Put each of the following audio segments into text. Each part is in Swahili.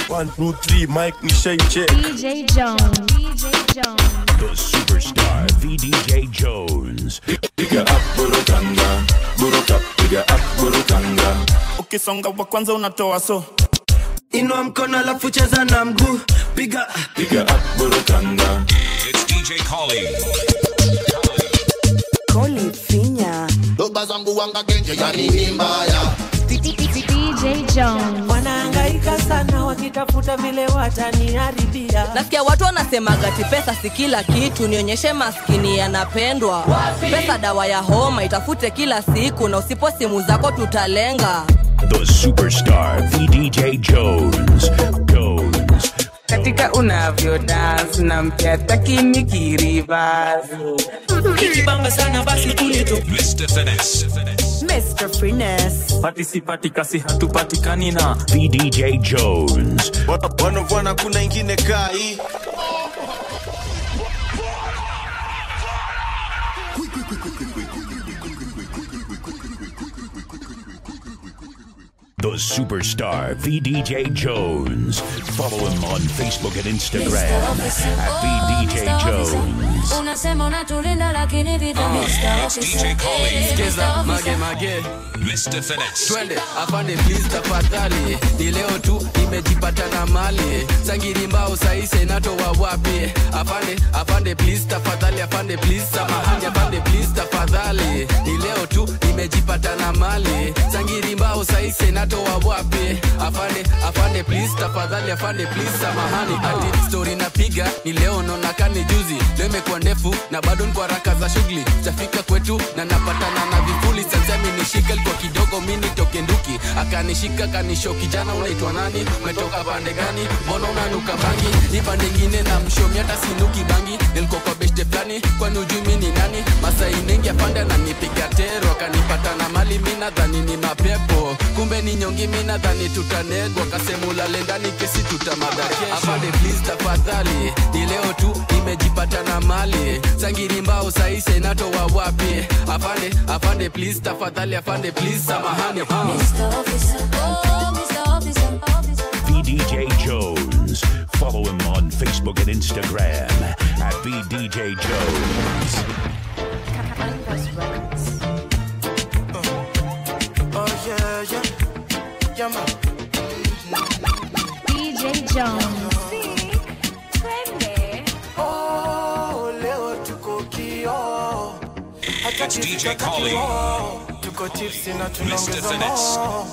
One, two, three, mic ni shine check. DJ Jones. DJ Jones. The superstar VDJ Jones. piga up burukanga buruka piga up burukanga ukisonga wa kwanza unatoa so inua mkono alafu cheza na mguu piga piga up burukanga It's DJ Collie. Koli finya doba zangu wanga genje yani ni mbaya DJ Jones. wanahangaika sana wakitafuta vile wataniharibia nasikia watu wanasemaga ti pesa si kila kitu nionyeshe maskini yanapendwa pesa dawa ya homa itafute kila siku na usipo simu zako tutalenga The superstar VDJ Jones. Jones. katika unavyo dance na mpya takini kirivas ikibamba sana basi kulito Mr. Finesse. Mr. Finesse patisipati kasi hatupatikani na VDJ Jones. Wanavwana kuna ingine kai. The superstar VDJ Jones. Follow him on Facebook and Instagram at VDJ Jones. Unasema unatulinda lakini vita DJ Collie. Cheza mage mage Mr. Finesse. twende afande please tafadhali ni leo tu nimejipata na mali sangiri mbao saise natoa wapi afande afande please tafadhali afande please samahani afande please tafadhali ni leo tu nimejipata na mali sangiri mbao saise natoa wapi afande afande please tafadhali afande please samahani ati story napiga ni leo naona kani juzi leo imekuwa ndefu na bado niko haraka za shughuli tafika kwetu na napatana na vivuli sasemi nishike kwa kidogo mi nitoke nduki akanishika kanisho kijana unaitwa nani umetoka pande gani mbona unanuka bangi ni pande ingine na mshomi hata sinuki bangi nilikuwa kwa beshte fulani kwani ujui mi ni nani masai nengi afande ananipiga tero akanipata na mali mi nadhani ni mapepo kumbe ni nyongi mi nadhani tutanegwa kasemulale ndani kesi tutamadhakesho afande please tafadhali ni leo tu nimejipata na mali sangiri mbao saise natoa wapi afande afande please tafadhali afande please samahani VDJ Jones. Follow him on Facebook and Instagram at VDJ Jones. Oh yeah, yeah. Yeah, man. DJ Jones. Oh, leo tuko kio. Hata It's kitu DJ cha Collie. kio. Tuko tipsi na Mr. tunaongeza Finesse. mo.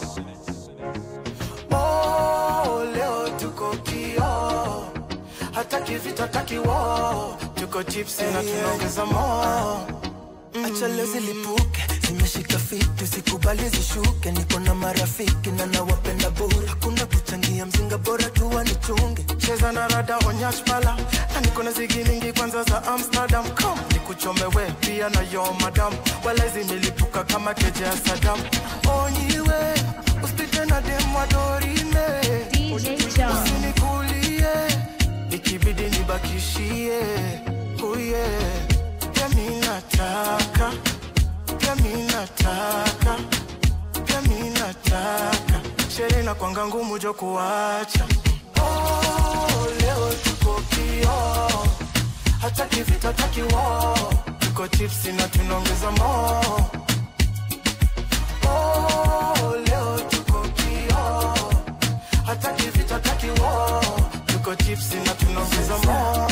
Oh, leo tuko kio. Hata kivita takiwo. Tuko tipsi na tunaongeza mo. acha leo zilipuke zimeshika fiti sikubali zishuke niko na marafiki na nawapenda bure hakuna kuchangia mzinga bora tu wanichunge cheza na rada onyash pala na niko na zigi mingi kwanza za amsterdam kom nikuchome we pia na yo madam wala zimelipuka kama keje ya sadam onyiwe usipite na dem wadorime DJ Jones. usinikulie ikibidi nibakishie uye pia mi nataka pia mi nataka pia mi nataka sherehe na kwanga ngumu jo kuacha Oh, leo tuko kio hata kivita takiwo tuko chipsi na tunaongeza mo Oh, leo tuko kio hata kivita takiwo tuko chipsi na tunaongeza mo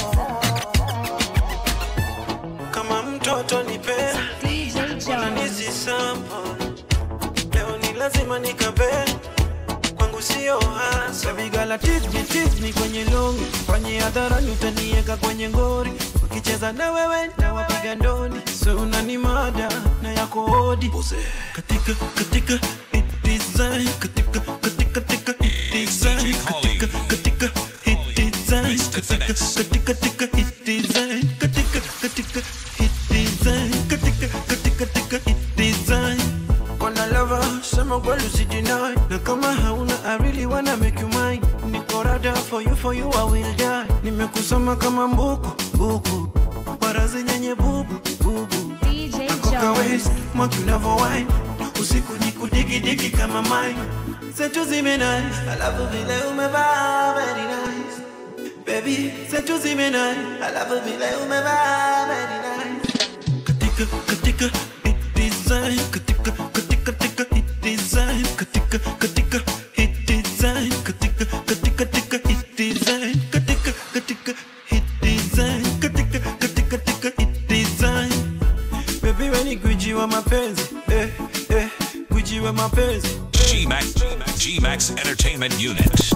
kama mtoto nipe DJ Jones. nisisampo leo ni lazima nikabe kwangu sio hasa vigala tisni tisni kwenye longi kwenye hadharani utanieka kwenye ngori ukicheza na wewe na wapiga ndoni so unani mada na yako odi katika katika it design katika katika katika it design katika katika it design katika katika katika it design katika katika it design katika katika katika it design Wanna lover, sema kweli usijinai na kama hauna I really wanna make you mine niko rada for you for you I will die nimekusoma kama mbuku buku barazi nyenye bubu bubu DJ Koka Jones. waist, mwaki unavo wine usiku ni kudigidigi kama mine Zetu zimenai, alafu vile umevaa very nice. Baby, zetu zimenai, alafu vile umevaa very nice. Katika, katika, hit design, katika, katika, katika, hit design, katika, katika, hit design, katika, katika, katika, hit design, katika, katika, hit design, katika, katika, katika, hit design. Baby, we ni gwiji wa mapenzi, eh, eh, gwiji wa mapenzi. G-Max, G-Max Entertainment Unit.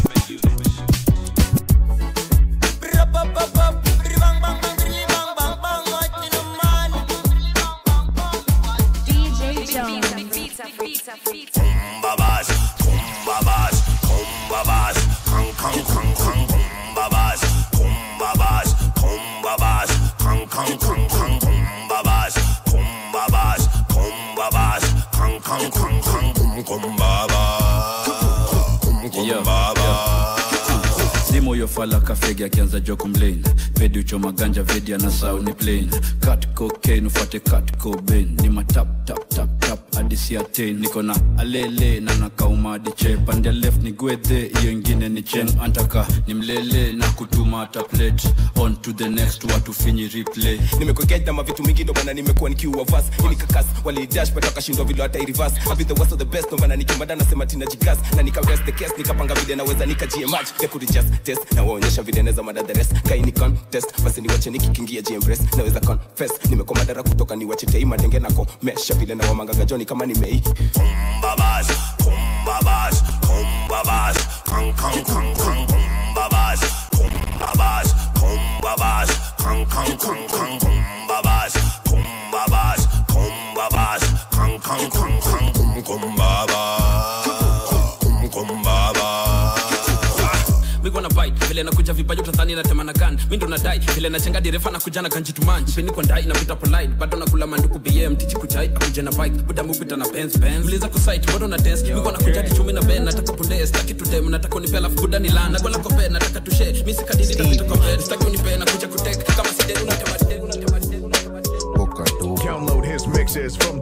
DJ Jones. Kumbabas, kumbabas, kumbabas, kang kang kang kang kumbabas, kumbabas, kumbabas, kang kang kang kang kumbabas, kumbabas, kumbabas, kang kang kang kang kum kumbabas, kum kumbabas. simo yofala kafegi akianza jo kumlain vedi uchoma ganja vedi ana sauni plain kat cocaine ufuate kat cobain ni matap tap tap tap hadi siatein niko na alele na nakauma hadi che pande left ni gwedhe hiyo ingine ni chen antaka ni mlele na kutuma hata plate on to the next watu finyi replay nimekuegeta mavitu mingi ndo maana nimekuwa nikiua vas inikakas walidash but wakashindwa vile hata irivas abi the worst of the best ndo maana nikimada nasema tina jigas na nika rest the case nikapanga vile naweza nikajie match nekuri just test na waonyesha vile naweza mada the rest kaini contest basi niwache nikikingia jempress naweza confess nimekuwa madara kutoka niwache tei madenge na komesha vile na wamangaga joni kama nimei Kumbabas, kumbabas, kumbabas, kang kang kang kang kumbabas, kumbabas, kumbabas, kang kang kang kang kumbabas, kumbabas, kumbabas, kang kang kang kang kum kumbabas, kum kumbabas. migwana bite vile nakuja vipaji utadhani natema na gan mi ndo nadai vile nachenga direfa nakuja na kanjitumanji peni kwa ndai napita polite bado nakula manduku bm tiji kuchai akuja na bike buda mupita na benz benz mliza kusite bado na dance migwana kuja tichumi na ben nataka punde staki tudem nataka unipe alafu buda ni lan nagola kwa ben nataka tushe mi sikadidi tapita kwa bed staki unipe nakuja kutek kama sideni unatema sideni unatema sideni Download his mixes from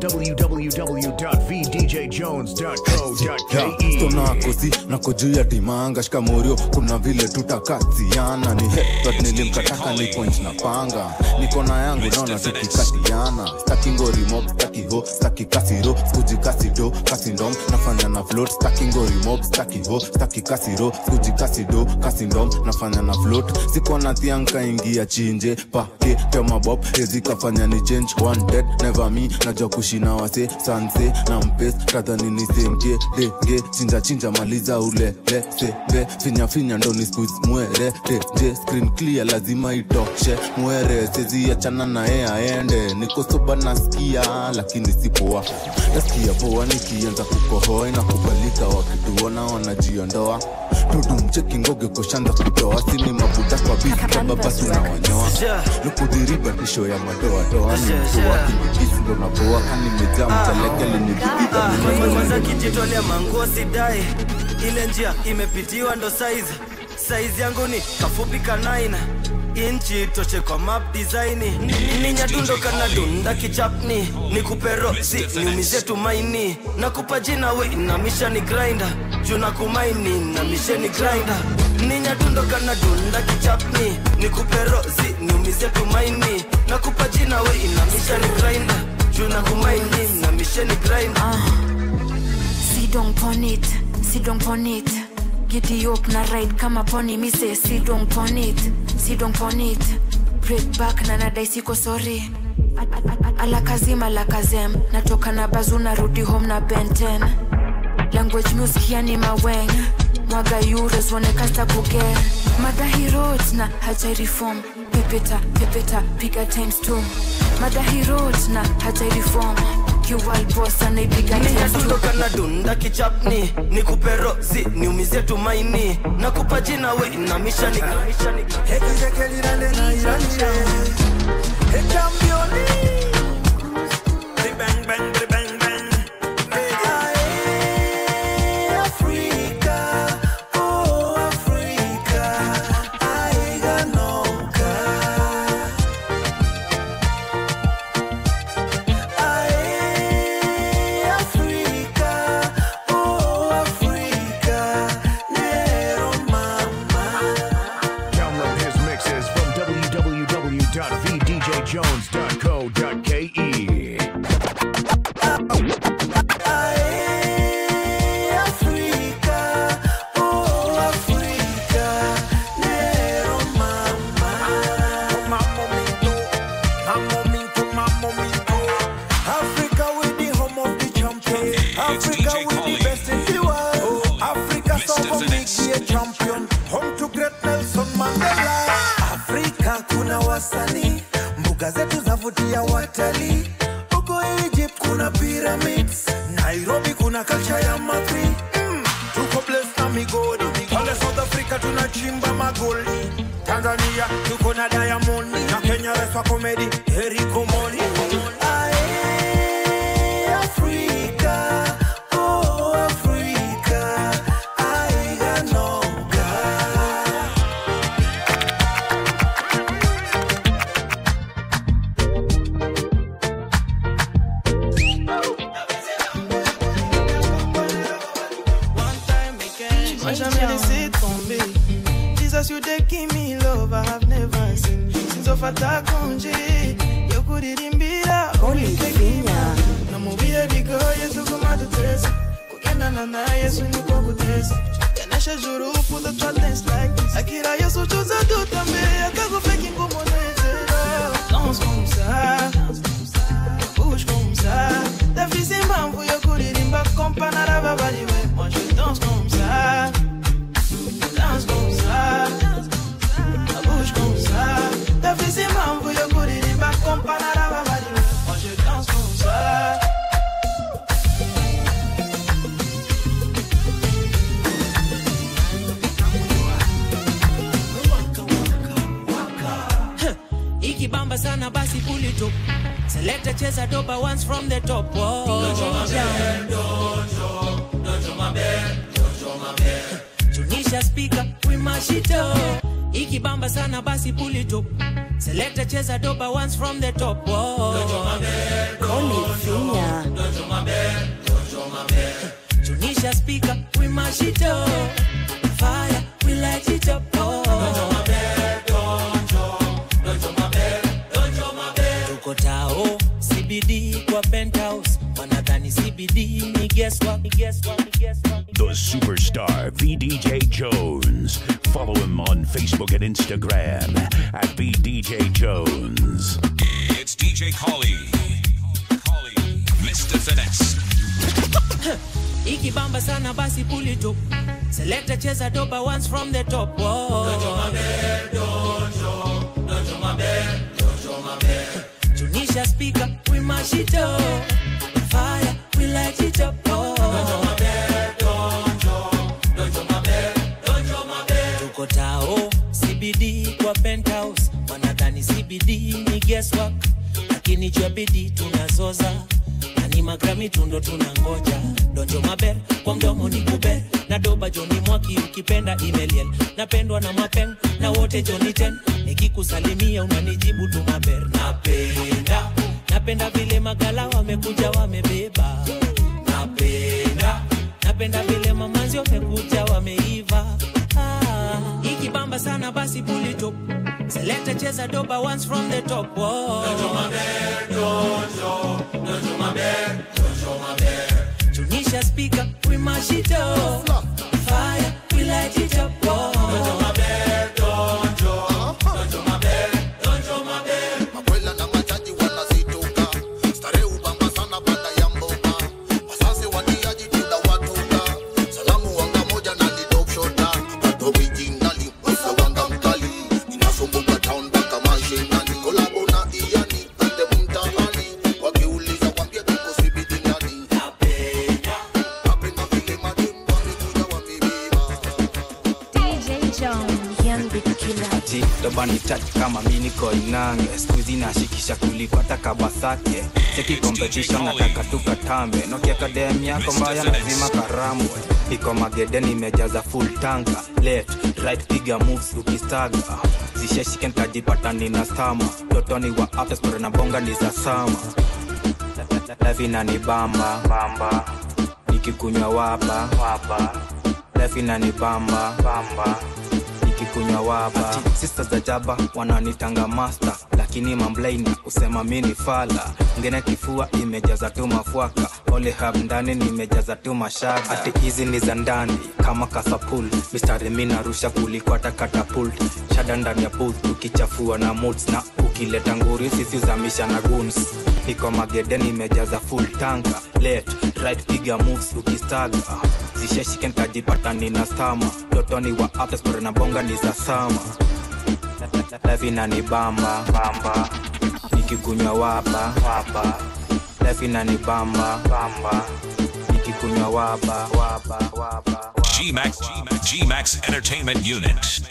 www.vdjjones.co.ke. stonakosi nako juu ya dimanga shikamorio kuna vile tutakaziana ni headshot nilimkataka ni point na panga niko na yangu naona tukikatiana staki ngorimob staki ho staki kasiro skuji kasido kasindom nafanya na float staki ngorimob staki ho staki kasiro skuji kasido kasindom nafanya na float siko na thianka ingia chinje pake temabob ezikafanya ni change one dead never me najua kushina wase sanse na mpes kadhani nisemke denge chinja chinja maliza ule lesebe finya finya ndo ni squeeze mwere teje screen clear lazima itoshe mwere sezi achana naye aende niko soba nasikia lakini sipoa nasikia poa nikianza kukohoa na kubalika wakituona wanajiondoa tudumcheki ngoge koshanza kutoa sini mabuda kwa bizi basi unawanyoa lukudhiriba tisho ya madoadoa ni mtu wakinibisi ndo napoa kanimejaa mchaleke linidhibita kwanza kijitolea manguo sidai ile njia imepitiwa ndo saizi saizi yangu ni kafupi kanaina inchi toshe kwa map design ni nyadundo kana dunda kichapni ni kupero si niumize tumaini nakupa jina we inamisha ni grinder juna kumaini na misheni grinder ni nyadundo kana dunda kichapni ni kupero si niumize tumaini nakupa jina we inamisha ni grinder juna kumaini na misheni grinder Sit down pon it, sit down pon it. Giddy up na ride kama pony mi say sit down pon it, sit down pon it. Break back na nadai siko sorry. Alakazim alakazem, natoka na bazu narudi home na benten. Language music yani maweng. Mwaga euros wanekasta kuge. Madahi roads na hajai reform. Pepeta, pepeta, piga times two. Madahi roads na hajai reform. Kiwal boss anaipiga times two. ninyadundo na dunda kichapni ni kupero si niumize tumaini nakupa jina we inamisha ni Africa, oh wasanii mbuga zetu zavutia watalii huko egypt kuna pyramids nairobi kuna culture ya makri mm. tuko blessed na migodi pale south africa tunachimba magoli tanzania tuko na diamond na kenya reswa comedy eriko moni Ae, Afrika, oh, Afrika, aiganoga. Moi jamais laissé tomber. Jesus, you dey give me love I have never seen. Since ofata konje, yokuririmba Olivinha. namubire bigo yesu kumadutesa kugendana na yesu niko kutesa kenesha juru put the trust dance like this akira yesu choza tutambe akakufeki ngumonezero danse comme ça bouge comme ça ndafise impamvu yo kuririmba kompa narababariwe moi je danse comme ça danse comme ça bouge comme ça ndafise impamvu yo kuririmba kompa narababariwe moi je danse comme ça ikibamba sana basi pull it up selecta cheza doba once from the top Whoa. tunisha speaker we mash it up ikibamba sana basi pull it up selecta cheza doba once from the top Whoa. Olivinha. tunisha speaker we mash it up fire we light it up oh. tuko tao cbd kwa penthouse wanadhani cbd ni guesswork, ni guesswork, ni guesswork. The superstar VDJ Jones. Follow him on Facebook and Instagram at VDJ Jones. It's DJ Collie. Collie. Mr. Finesse. ikibamba sana basi pull it up selecta cheza doba once from the top Whoa. tunisha speaker we mash it up fire we light it up oh. tuko tao cbd kwa penthouse wanadhani cbd ni guesswork lakini jua bidi tunazoza na ni magrami tundo tunangoja donjo maber kwa mdomo ni kuber na doba joni mwaki ukipenda imeliel napendwa na mapeng na wote joni ten nikikusalimia unanijibu tu maber napenda napenda vile magala wamekuja wamebeba napenda napenda vile mamanzi wamekuja wameiva ah, ikibamba sana basi pull it up selekta cheza doba once from the top Whoa. tunisha speaker we mash it up fire we light it up Whoa. Makwela na majaji wanazituka starehe ubamba sana baada ya mboga wasase watiaji tunda watuka salamu wanga moja na ni top shota bado originali wasa wanga mkali inasumbuka town mpaka mashinani kolabo na iani ande mtaani wakiuliza wambia tuko sibidi ndani napenda vile mademu wamekuja wamebeba DJ Jones. Young Big Killer. ati dobani touch kama mi niko inange skuizi nashikisha kulipata kabasake cheki competition nataka tukatambe nokia kadem yako mbaya lazima karambwe iko magede nimejaza full tanka left right piga moves ukistaga zisheshike nkajipata nina stama totoni wa after story na bonga ni za sama levina ni bamba bamba nikikunywa waba waba levina ni bamba bamba nikikunywa waba sista za jaba wananitanga master lakini mamlaini usema mini fala ngine kifua imejaza tu mafwaka ole hab ndani nimejaza tu mashaka ati hizi ni za ndani kama kasapul mistari mi narusha kuliko hata katapult shada ndani ya booth tukichafua na moods na ukileta nguri sisi uzamisha na guns iko magede nimejaza full tanka left right piga moves ukistaga zisheshike nkajipata nina stama totoni wa after story na bonga ni za sama life inanibamba bamba nikikunywa waba waba life inanibamba bamba nikikunywa waba waba waba G-Max, G-Max Entertainment Unit.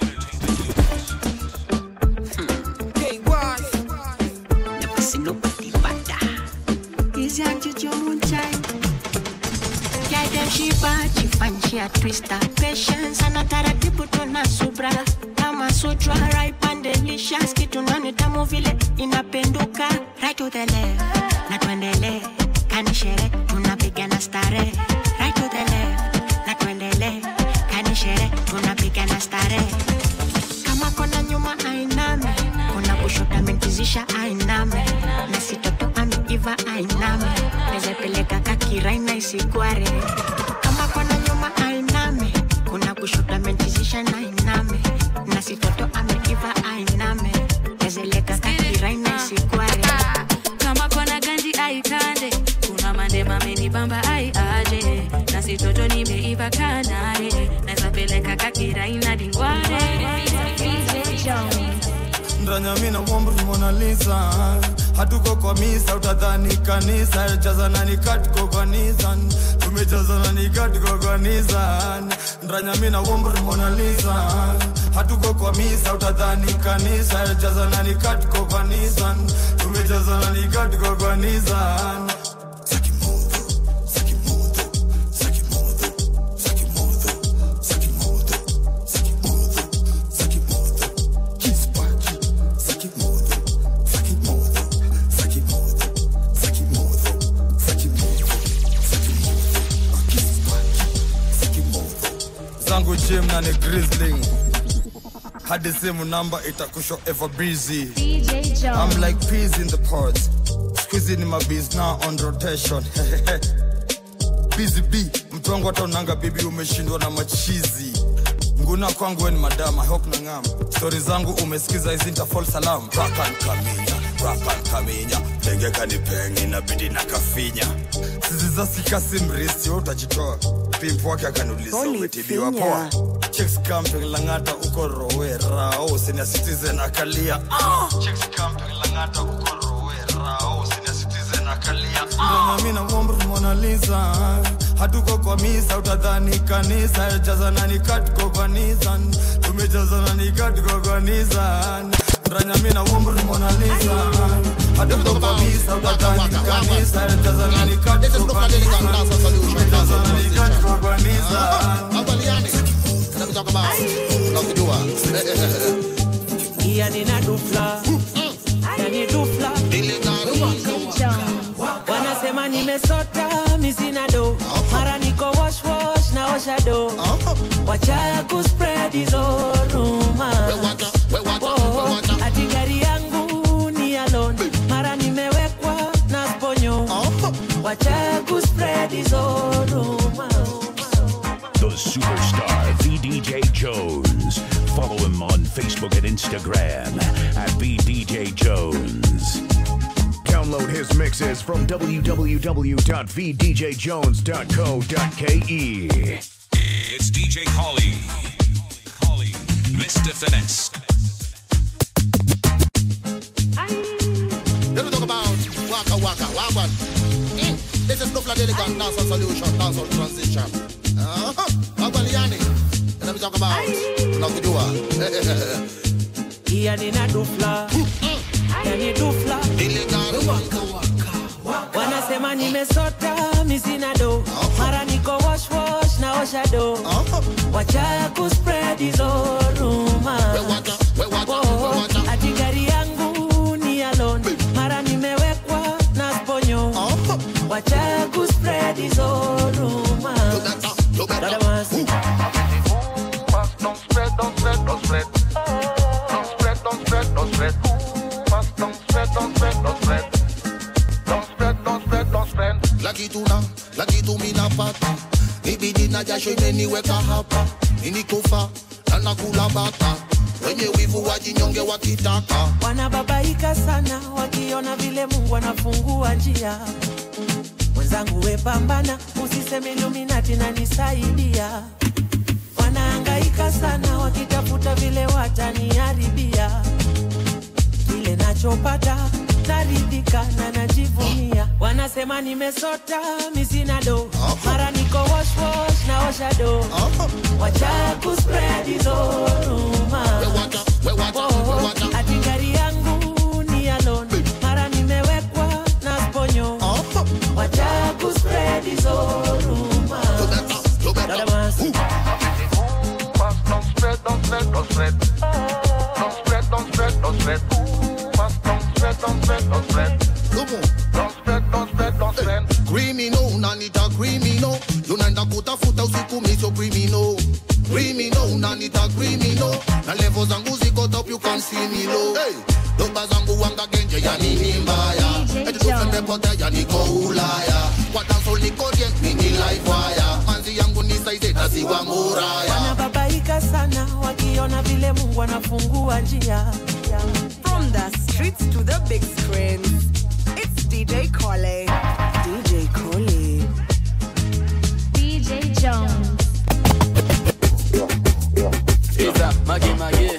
Never see nobody better. Easy and you your own child. Yeah, them she bad, she fine, she a twister. Patience and a taratibu tuna subra. Kama sutra, ripe and delicious. Kitu nani tamu vile inapenduka. Right to the left, na tuendele. Kanishere, tunapigana stare. Right to the left, na tuendele. Kanishere, tunapigana stare. Kama kona nyuma ainame. Kuna kushoto mentizisha ainame. Na sitoto ameiva ainame. Nezepeleka kakiraina isigware. Kama kona nyuma ainame. Kuna kushoto mentizisha na ainame. Na sitoto ameiva ainame. Nezeleka kakiraina isigware. kama kona ganji aikande kuna mandema menibamba ai aje na sitoto nimeiva kanare nazapeleka kakiraina dingware ndanyamina mwambri Mona Lisa hatuko kwa misa utadhani kanisa jazana ni katiko kwa Nissan tumejazana ni katiko kwa Nissan ndanyamina mwambri Mona Lisa hatuko kwa misa utadhani kanisa jazana ni katiko kwa Nissan tumejazana ni katiko kwa Nissan zangu gym na ni grizzling hadi simu namba itakusho ever busy DJ Jones. I'm like peas in the pods squeezy ni mabiz now on rotation busy b mtongo hata unanga bibi umeshindwa na machizi nguna kwangu we ni madam I hope na ngam stori zangu umesikiza hizi nitafall salam rakan kaminya rakan kaminya tengeka ni pengi inabidi na kafinya sizizasikasi mrisi we utajitoa pimp wake akaniuliza Holy umetibiwa finya. poa chicks camping langata uko rowera oh senior citizen akalia ah chicks camping langata uko rowera oh senior citizen akalia ah mimi na mwombe Mona Lisa hatuko kwa misa utadhani kanisa jazana ni katiko kwa Nissan tumejazana ni katiko kwa Nissan Ndanya mimi na mwombe Mona Lisa hatuko kwa misa utadhani kanisa jazana ni katiko kwa Nissan tumejazana ni katiko kwa Nissan Let me talk about unakujua yani na dufla yani dufla wanasema nimesota misina do mara niko wash wash na osha do wacha kuspread hizo ruma ati gari yangu ni alone mara nimewekwa na sponyo wacha kuspread hizo ruma The superstar VDJ Jones. Follow him on Facebook and Instagram at VDJ Jones. Download his mixes from www.vdjjones.co.ke. It's DJ Collie. Collie. Mr. Finesse. Let me talk about Waka Waka Wagwan. Mm, This is Nufla Delican Dancehall Solution, Dancehall Transition. Uh-huh. Wagwan Yani. Let me talk about unakujua yani na dufla yani dufla wanasema nimesota misina do mara niko wash wash na osha do wacha kuspread hizo ruma Oh, ati gari yangu ni alone mara nimewekwa na sponyo wacha kuspread hizo ruma Dada Masi. Don't spread, don't spread, don't spread. Don't spread, don't spread, don't spread. Fast, don't spread, don't spread, don't spread. Don't spread, don't spread, don't spread. Laki tuna, laki tumi napata. Ibidi na jasho imeniweka hapa. Ninikufa na nakula bata. Wenye wivu wajinyonge wakitaka. wanababaika sana wakiona vile mungu anafungua njia mwenzangu wepambana usiseme iluminati na nisaidia wanaangaika sana wakitafuta vile wataniharibia kile nachopata naridhika na najivunia wanasema nimesota misinado mara niko wash wash na oshado wacha kuspread hizo rumors. Oh, ati gari yangu ni alone mara nimewekwa na sponyo wacha kuspread hizo rumors. Dada Masi. Don't spread, don't spread, don't spread. Don't spread, don't spread, don't spread. Must don't spread, don't spread, don't spread. Don't spread, don't spread, don't spread. criminal nanita criminal unaenda kutafuta usiku miso criminal criminal nanita criminal na levo zangu ziko top you can see me low hey. doba zangu wanga genje ya nini mbaya eti tumepotea niko ulaya kwa danso niko dient mini live wire manzi yangu ni saize tasiwa muraya wanababaika sana wakiona vile mungu anafungua njia From the streets to the big screens, it's DJ Kole. DJ Kole. DJ Jones. Iza, magi magi.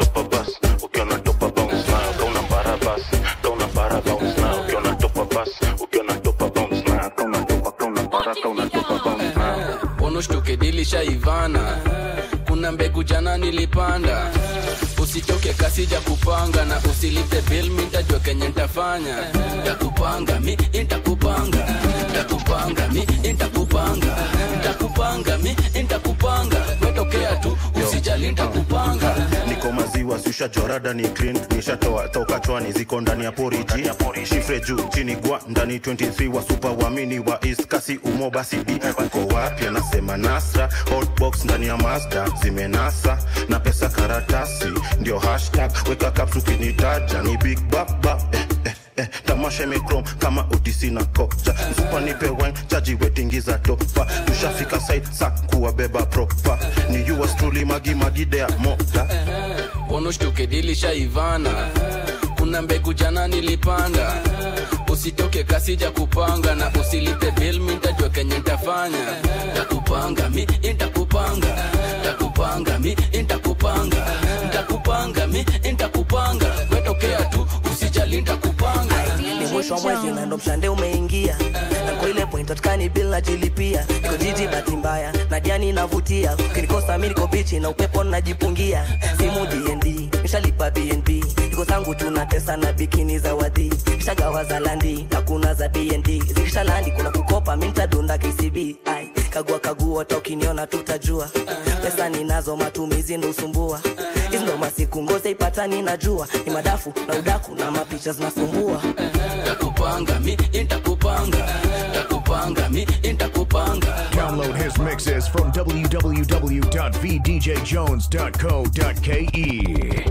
unushtuke dilisha ivana kuna mbegu jana nilipanda usichoke kasija kupanga na usilipe bil mintajua kenye ntafanya takupanga mi intakupanga takupanga mi intakupanga takupanga mi intakupanga wetokea tu usijali ntakupanga niko maziwa susha jorada ni clean nishatoa toka chwani ziko ndani ya poriji shifre juu chini gwa ndani 23 wa super wamini wa east kasi umo basi di uko wapi anasema nasra hotbox ndani ya mazda zimenasa na pesa karatasi ndio hashtag weka caps ukinitaja ni big baba eh, eh, eh, tamasha imekrom kama utisi na kocha msupa nipe wine chaji wetingiza topa tushafika site sa kuwabeba propa ni yours truly magi magidea mota unushtuke dilisha ivana kuna mbegu jana nilipanda usitoke kasija kupanga na usilipe bil mintajua kenye ntafanya takupanga mi intakupanga takupanga mi intakupanga ntakupanga mi intakupanga wetokea tu usijali ntakupanga ni mwisho wa mwezi na ndo mshande umeingia na kwa ile point atukani bila jilipia niko jiji bahati mbaya na jani navutia ukinikosa mi niko bichi na upepo najipungia simu dnd nishalipa bnb iko zangu tunatesa na bikini za wadhi shagawa za landi na kuna za bnd zikisha landi kuna kukopa mi ntadunda kcb ai kagua kagua hata ukiniona tutajua pesa ninazo matumizi ndo usumbua hizi ndo masiku ngoze ipatani najua ni madafu na udaku na mapicha zinasumbua takupanga mi intakupanga takupanga mi intakupanga Download his mixes from www.vdjjones.co.ke.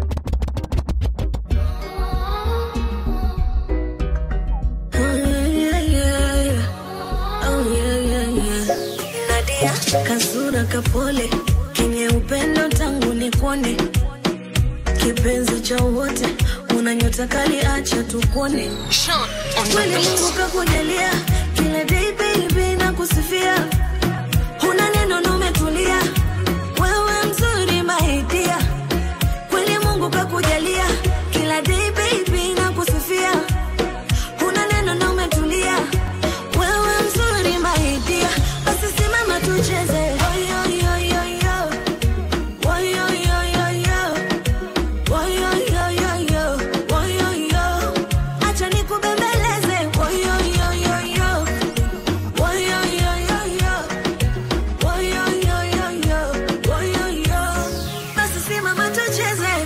Nadia kasura kapole kenye upendo tangu nikuone kipenzi cha wote una nyota kali acha tukuone kweli Mungu kakujalia kila day baby na kusifia huna neno na umetulia wewe mzuri maidia kweli Mungu kakujalia kila day baby na kusifia huna neno na umetulia wewe mzuri maidia basi simama tucheze Oyo, yo, yo, yo. Oyo, yo, yo, yo. Oyo, yo, yo, yo. Oyo, yo. Acha nikubembeleze Oyo, yo, yo, yo. Oyo, yo, yo, yo. Oyo, yo, yo, yo. Oyo, yo. Basi simama tucheze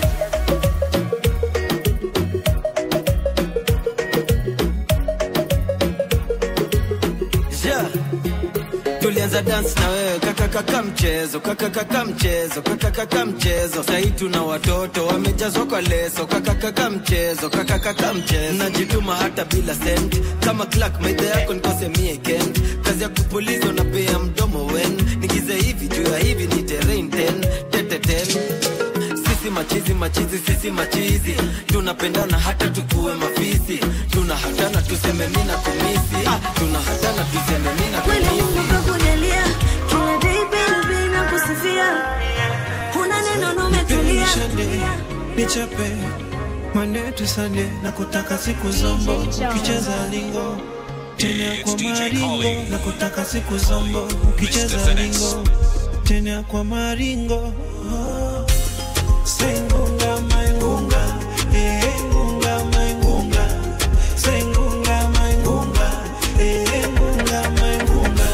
yeah. tulianza dance na wewe kakakaka mchezo kakakaka mchezo kakakaka mchezo sahii tuna watoto wamejazwa kwa leso kakakaka mchezo kakakaka mchezo najituma hata bila sent kama clark maidha yako nikose mie kent kazi ya kupuliza unapea mdomo wen nigize hivi juu ya hivi ni terrain ten tete ten sisi machizi machizi sisi machizi tunapendana hata tukuwe mafisi tuna hatana tuseme mina kumisi ah, tuna hatana tuseme mina kweli kumisi Mungu kakujalia kila day baby na kusifia huna shande nichape Monday to Sunday na kutaka siku zombo ukicheza lingo tena kwa maringo na kutaka siku zombo ukicheza lingo tena kwa maringo oh. Sengunga maingunga eh ngunga maingunga Sengunga maingunga eh ngunga maingunga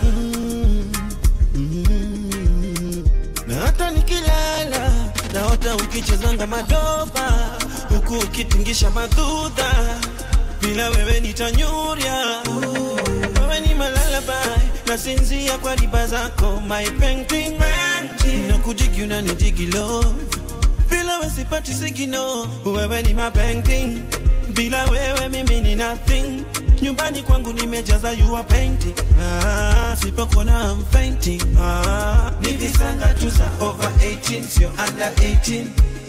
na hata nikilala naota ukichezanga madoba huku ukitingisha madhudha bila wewe nitanyurya wewe ni malalabai nasinzia kwa riba zako my painting na kujigi unanidigilo bila wewe sipati sigino wewe ni my painting bila wewe mimi ni nothing nyumbani kwangu nimejaza you are painting ah, sipokuona I'm fainting ah, ni visanga tu za over 18 sio under 18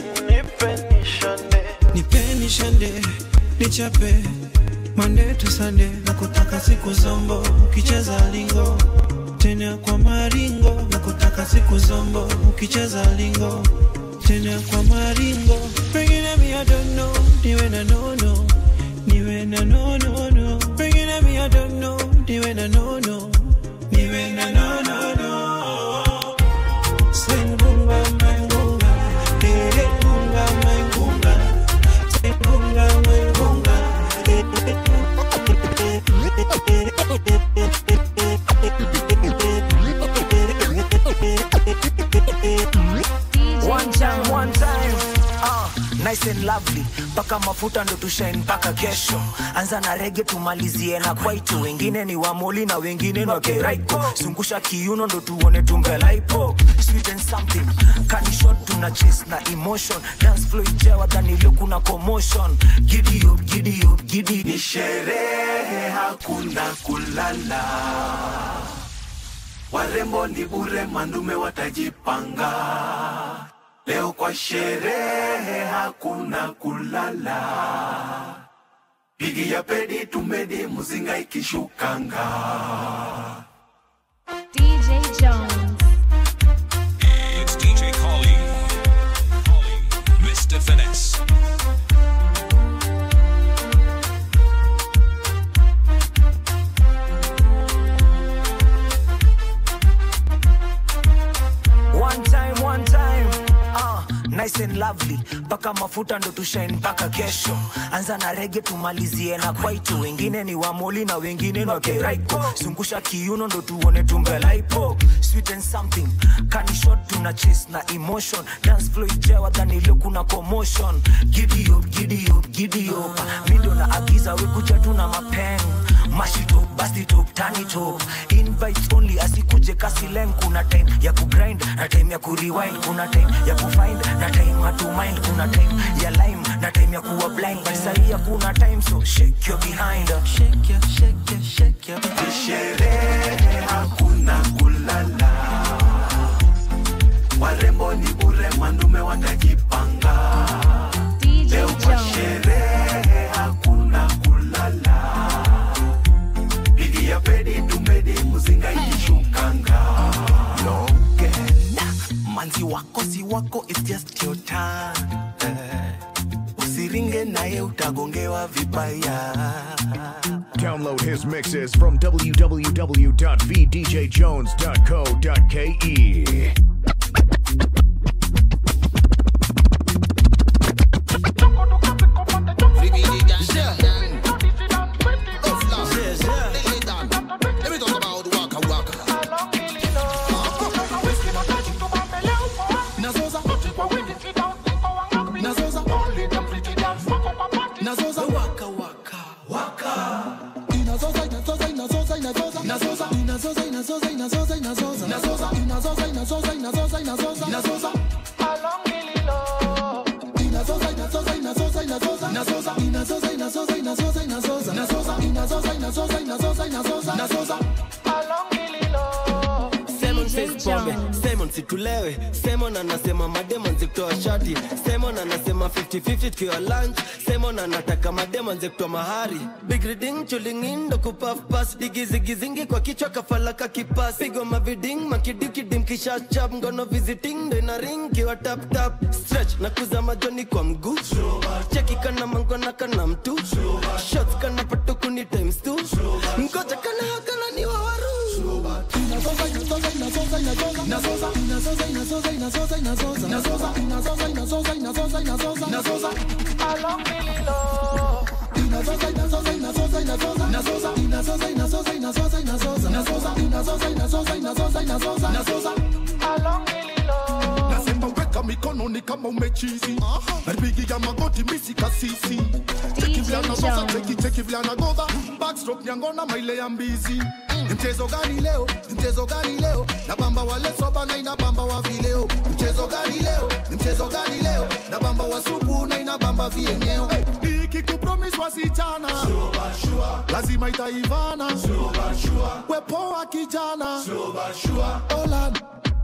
nipeni shande nichape Monday to Sunday na kutaka siku zombo ukicheza lingo tena kwa maringo na kutaka siku zombo ukicheza lingo tena kwa maringo pengine mi I don't know niwe na nono niwe na no no no pengine mi I don't know niwe na no no niwe na no no no Sengunga maingunga eh gunga maingunga Sengunga maingunga One time, one time. Uh, nice and lovely mpaka mafuta ndo tushain mpaka kesho anza na rege tumalizie na kwaito wengine ni wamoli na wengine ni wakeraiko zungusha kiuno ndo tuone tumbelaipo sweet and something kanishot tuna chase na emotion dance flow ijawa dhanilio kuna commotion giddy up, giddy up, giddy ni sherehe hakuna kulala warembo ni bure mandume watajipanga leo kwa sherehe hakuna kulala pigi ya pedi tumedi muzinga ikishukanga DJ Jones. It's DJ Collie. Collie. Mr. Finesse. One time, one time. Uh, nice and lovely mpaka mafuta ndo tushain mpaka kesho anza na rege tumalizie na kwaito wengine ni wamoli na wengine ni wakeraiko zungusha kiuno ndo tuone tumbelaipo sweet and something kanishot tuna chase na emotion dance flow ijawa dhanilio kuna commotion giddy up, giddy up, giddy up. mi ndo na agiza wekuja tuna mapeng mashito bastito tanito invites only asikuje kasileng kuna time ya kugrind na time ya kurewind kuna time ya kufind na time hatumind kuna time ya lime na time ya kuwa blind but sahi hakuna time so shake your behind shake your, shake your, shake your ni sherehe hakuna kulala warembo ni bure mandume watajipanga leo kwa sherehe hakuna kulala pigi ya pedi tumedi muzinga ikishukanga longena manzi wako si wako it's just your time eh. usiringe naye utagongewa vibaya Download his mixes from www.vdjjones.co.ke. pombe Jones. Simon situlewe Simon anasema mademon zikutoa shati Simon anasema 50-50 tukiwa lunch Simon anataka mademon zikutoa mahari Big reading chulingin ndo kupaf pass digizigizingi kwa kichwa kafalaka kipas pigo maviding makidikidim kisha chap ngono visiting ndo ina ring kiwa tap tap stretch na kuzama joni kwa mguu cheki kana mangona kana mtu shots kana patukuni times two mkoja kana hakana ni wawaru nasema weka mikono ni kama umechizi napigiga magoti misi kasisi cheki vile anazoza cheki cheki vile anagodha backstroke nyangona maile ya mbizi ni mchezo gani leo ni mchezo gani leo na bamba wale soba na ina bamba wa vileo mchezo gani leo ni mchezo gani leo na bamba wa supu na ina bamba vienyeo ikikupromis wasichana lazima itaivana wepoa kijana Olan.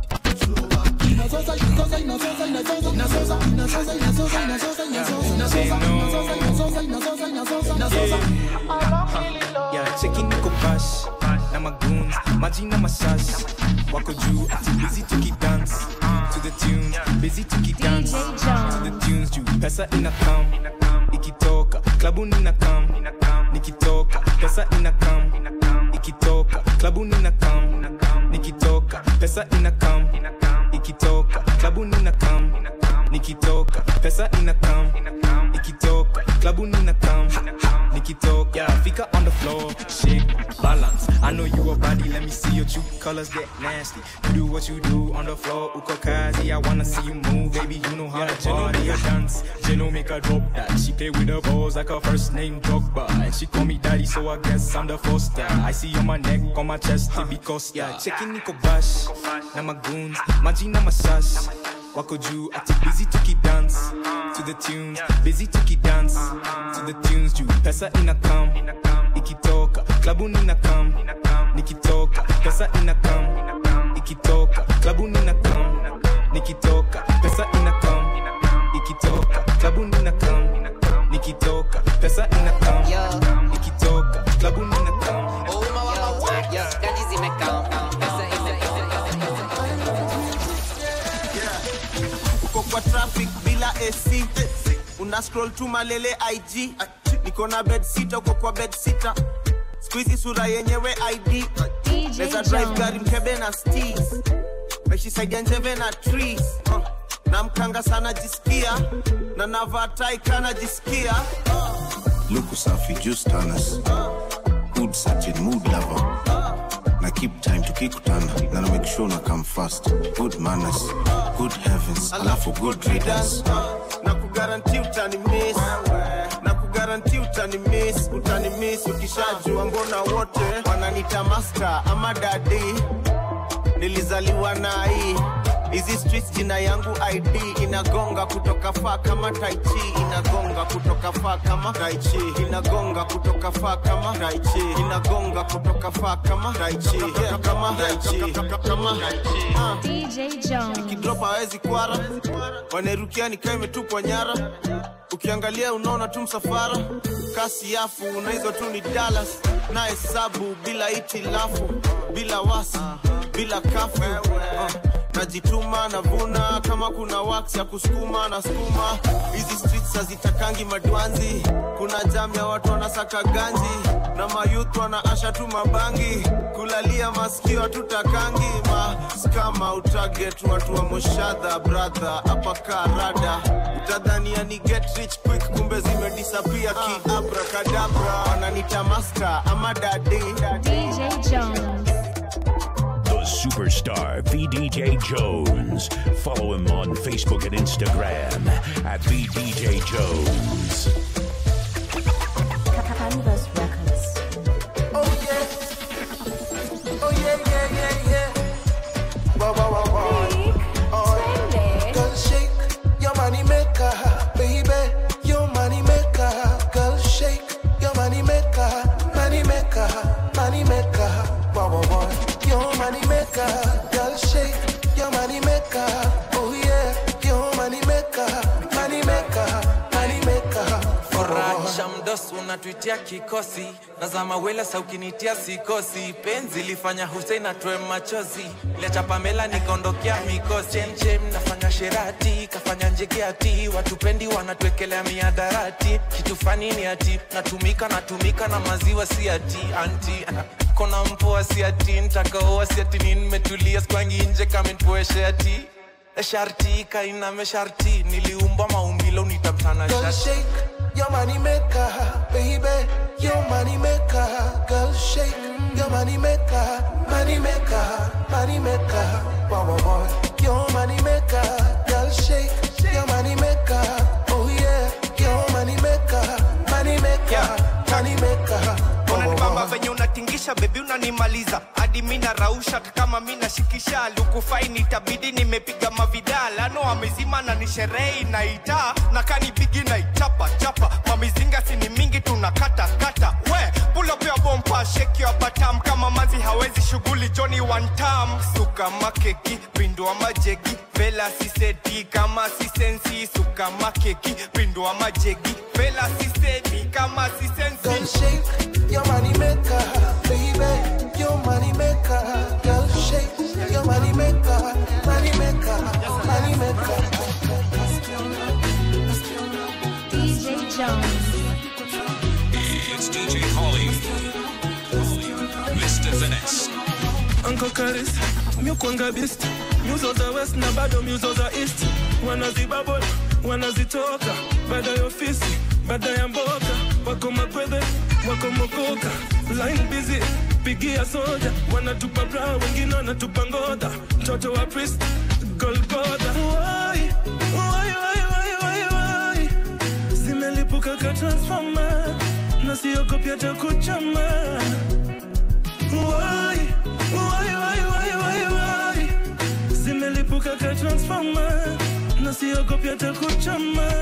Yeah, cheki niko bash na magoons majina mashash wako juu ati busy tukidance to the tunes busy tukidance to the tunes juu pesa ina kam ikitoka klabuni ina kam nikitoka pesa ina kam ikitoka klabuni ina kam nikitoka pesa ina kam ikitoka klabuni ina kam nikitoka pesa ina kam ikitoka klabuni ina kam nikitoka yeah fika on the floor shake balance i know you a body let me see your true colors get nasty you do what you do on the floor uko kazi i wanna see you move baby you know how to party a dance Jeno make her drop that she play with her balls like her first name Drogba and she call me daddy so i guess i'm the foster i see on my neck on my chest it because yeah checking niko bash na magoons majina mashash wako juu ati busy tukidance to the tunes busy tukidance to the tunes juu pesa ina kam ikitoka klabuni ina kam nikitoka pesa ina kam ikitoka klabuni ina kam nikitoka pesa ina kam ikitoka klabuni ina kam nikitoka pesa ina kam ikitoka klabuni ina kam uko kwa traffic bila ac una scroll tu malele ig niko na bed sita uko kwa bed sita skuizi sura yenyewe id neza drive Jones. gari mkebe na stis meshisaidia njeve na trees uh, na mkanga sana jisikia na navaa tai kana jisikia luku safi just tanas good searching mood lover na keep time tukikutana na na make sure na come fast good manners good heavens alafu good readers na kugaranti utani miss na kugaranti utani miss utani miss ukishajua mbona wote wananita master ama dadi nilizaliwa na hii hizi streets jina yangu id inagonga kutoka faa kama taichi inagonga kutoka faa kama taichi inagonga kutoka faa kama taichi inagonga kutoka faa kama taichi yeah, kama taichi kama Ah. DJ Jones. ikidrop hawezi kwara wanerukia nikaa imetupwa nyara ukiangalia unaona tu msafara kasi yafu unaizo tu ni dalas na hesabu bila itilafu bila wasi bila kafu uh, najituma navuna kama kuna wax ya kusukuma na skuma hizi streets hazitakangi madwanzi kuna jam ya watu wanasaka ganji na mayuth wanaasha tu mabangi kulalia masikio hatutakangi maskama utaget watu wa moshadha bradha hapa karada utadhania ni get rich quick kumbe zimedisapia kiabrakadabra wananita master ama dadi DJ Jones. The superstar VDJ Jones. Follow him on Facebook and Instagram at VDJ Jones. Canvas Records. Oh yeah. Oh yeah, yeah, yeah, yeah. Wah, wah, wah, wah. Oh, Girl, shake your money maker, baby. Your money maker, girl, shake your money maker, money maker, money maker. Wah, wah, wah. Your money maker, girl, shake dos unatuitia kikosi nazama wela sa ukinitia sikosi penzi lifanya Hussein atoe machozi liacha Pamela nikaondokea mikosi chemchem nafanya sherati kafanya njegeati watupendi wanatuekelea miadarati kitu fani ni ati natumika natumika na maziwa si ati anti kona mpoa si ati ntakaoa si ati ni nimetulia skwangi nje kamenpoeshe ati sharti kainame sharti niliumbwa maumbilo nitamtana Girl, shati shake your money maker, baby. Your money maker, girl, shake your money maker, money maker, money maker. Wow, wow, wow. Your money maker, girl, shake your money maker. Oh yeah, your money maker, money maker, money maker. unanibamba venye unatingisha bebi unanimaliza hadi mi narausha hata kama mi nashikisha lukufaini itabidi nimepiga mavidala no amezima na ni sherehe inaita na kanipigi na ichapa chapa mamizinga sini mingi tunakata kata we pulopia bompa sheki wa batam kama mazi hawezi shughuli joni wantam suka makeki pindua majegi vela sisedi kama sisensi suka makeki pindua majegi vela sisedi kama Girl, sisensi shake your money maker, baby. Your money maker, girl, shake your money maker, money maker, money maker. DJ Jones. It's DJ Holly. Mr. Finesse. Uncle Curtis, miukwanga best nyuzo za west na bado nyuzo za east wanazibabol wanazitoka baada ya ofisi baada ya mboka wako makwedhe wako mokoka line busy pigia soja wanatupa bra wengine wanatupa ngodha mtoto wa priest golgotha Wai, wai, wai, wai, wai, wai. zimelipuka ka transformer na siogopi hata kuchama Wai, wai, wai, wai, wai, wai. zimelipuka ka transformer na siogopi hata kuchama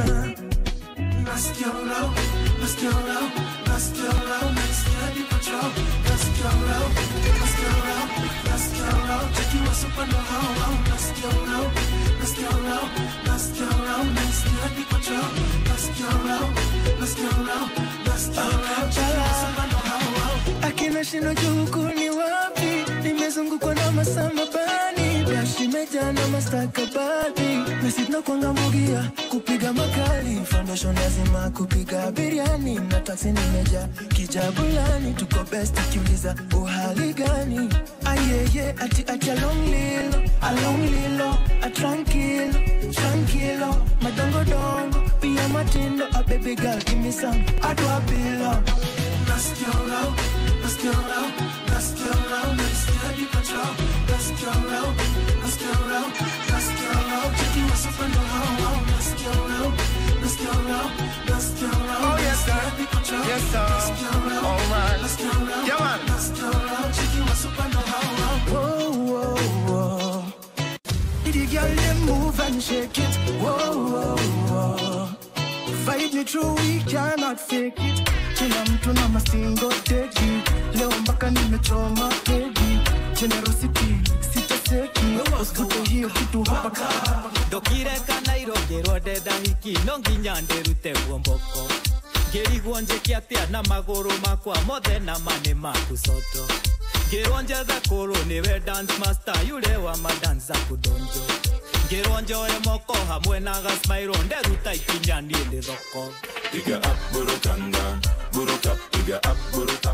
Nasikia low, nasikia low, nasikia low, nasikia deep control. Nasikia low, nasikia low, nasikia low. Takiwa super ndo hao hao. Nasikia low, nasikia low, nasikia low, nasikia deep control. Nasikia low, nasikia low, nasikia low. Takiwa super ndo hao hao. akina shino juu huku ni wapi nimezungukwa na masamabani dashi imejaa na mastakabadhi nasitna kwanga mugia kupiga makali foundation lazima kupiga biriani na taksi nimeja kijabulani tuko best kiuliza uhali gani ayeye ati ati alonglilo alonglilo atranquilo tranquilo madongodongo pia matindo a baby girl give me some adwabilo Nasikia low, nasikia low, nasikia low, nasikia deep control. Nasikia low, nasikia low, nasikia low. Takiwa super ndo hao hao. Nasikia low, nasikia low, nasikia low. Oh, yes, sir. Nasikia deep control. Yes, sir. Nasikia low, All right. nasikia low, Yeah, man. nasikia low. Takiwa super ndo hao hao. Whoa, whoa, whoa. The girl them move and shake it. Whoa, whoa, whoa. Fight me through, we cannot fake it. Kila mtu na mastingo teki, leo mpaka nimechoma pegi. Generosity sitaseki, usikute hiyo kitu hapa kama ndokire kana irongerwo ndenda hiki no nginya ndĩrute guomboko ngĩrigwo njĩke atĩa na magũrũ makwa mothe na mane maku coto ngĩrwo njethe kũrũ nĩwe dance master yule wa madanza kudonjo ngĩrwo njoe moko hamwe na gasmairo nderuta ikinya niĩ ndĩ thoko Piga up, burukanga, buruka, piga up, buruka.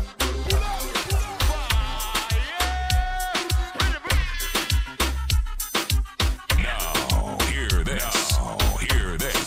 Now, hear this. Now, hear this.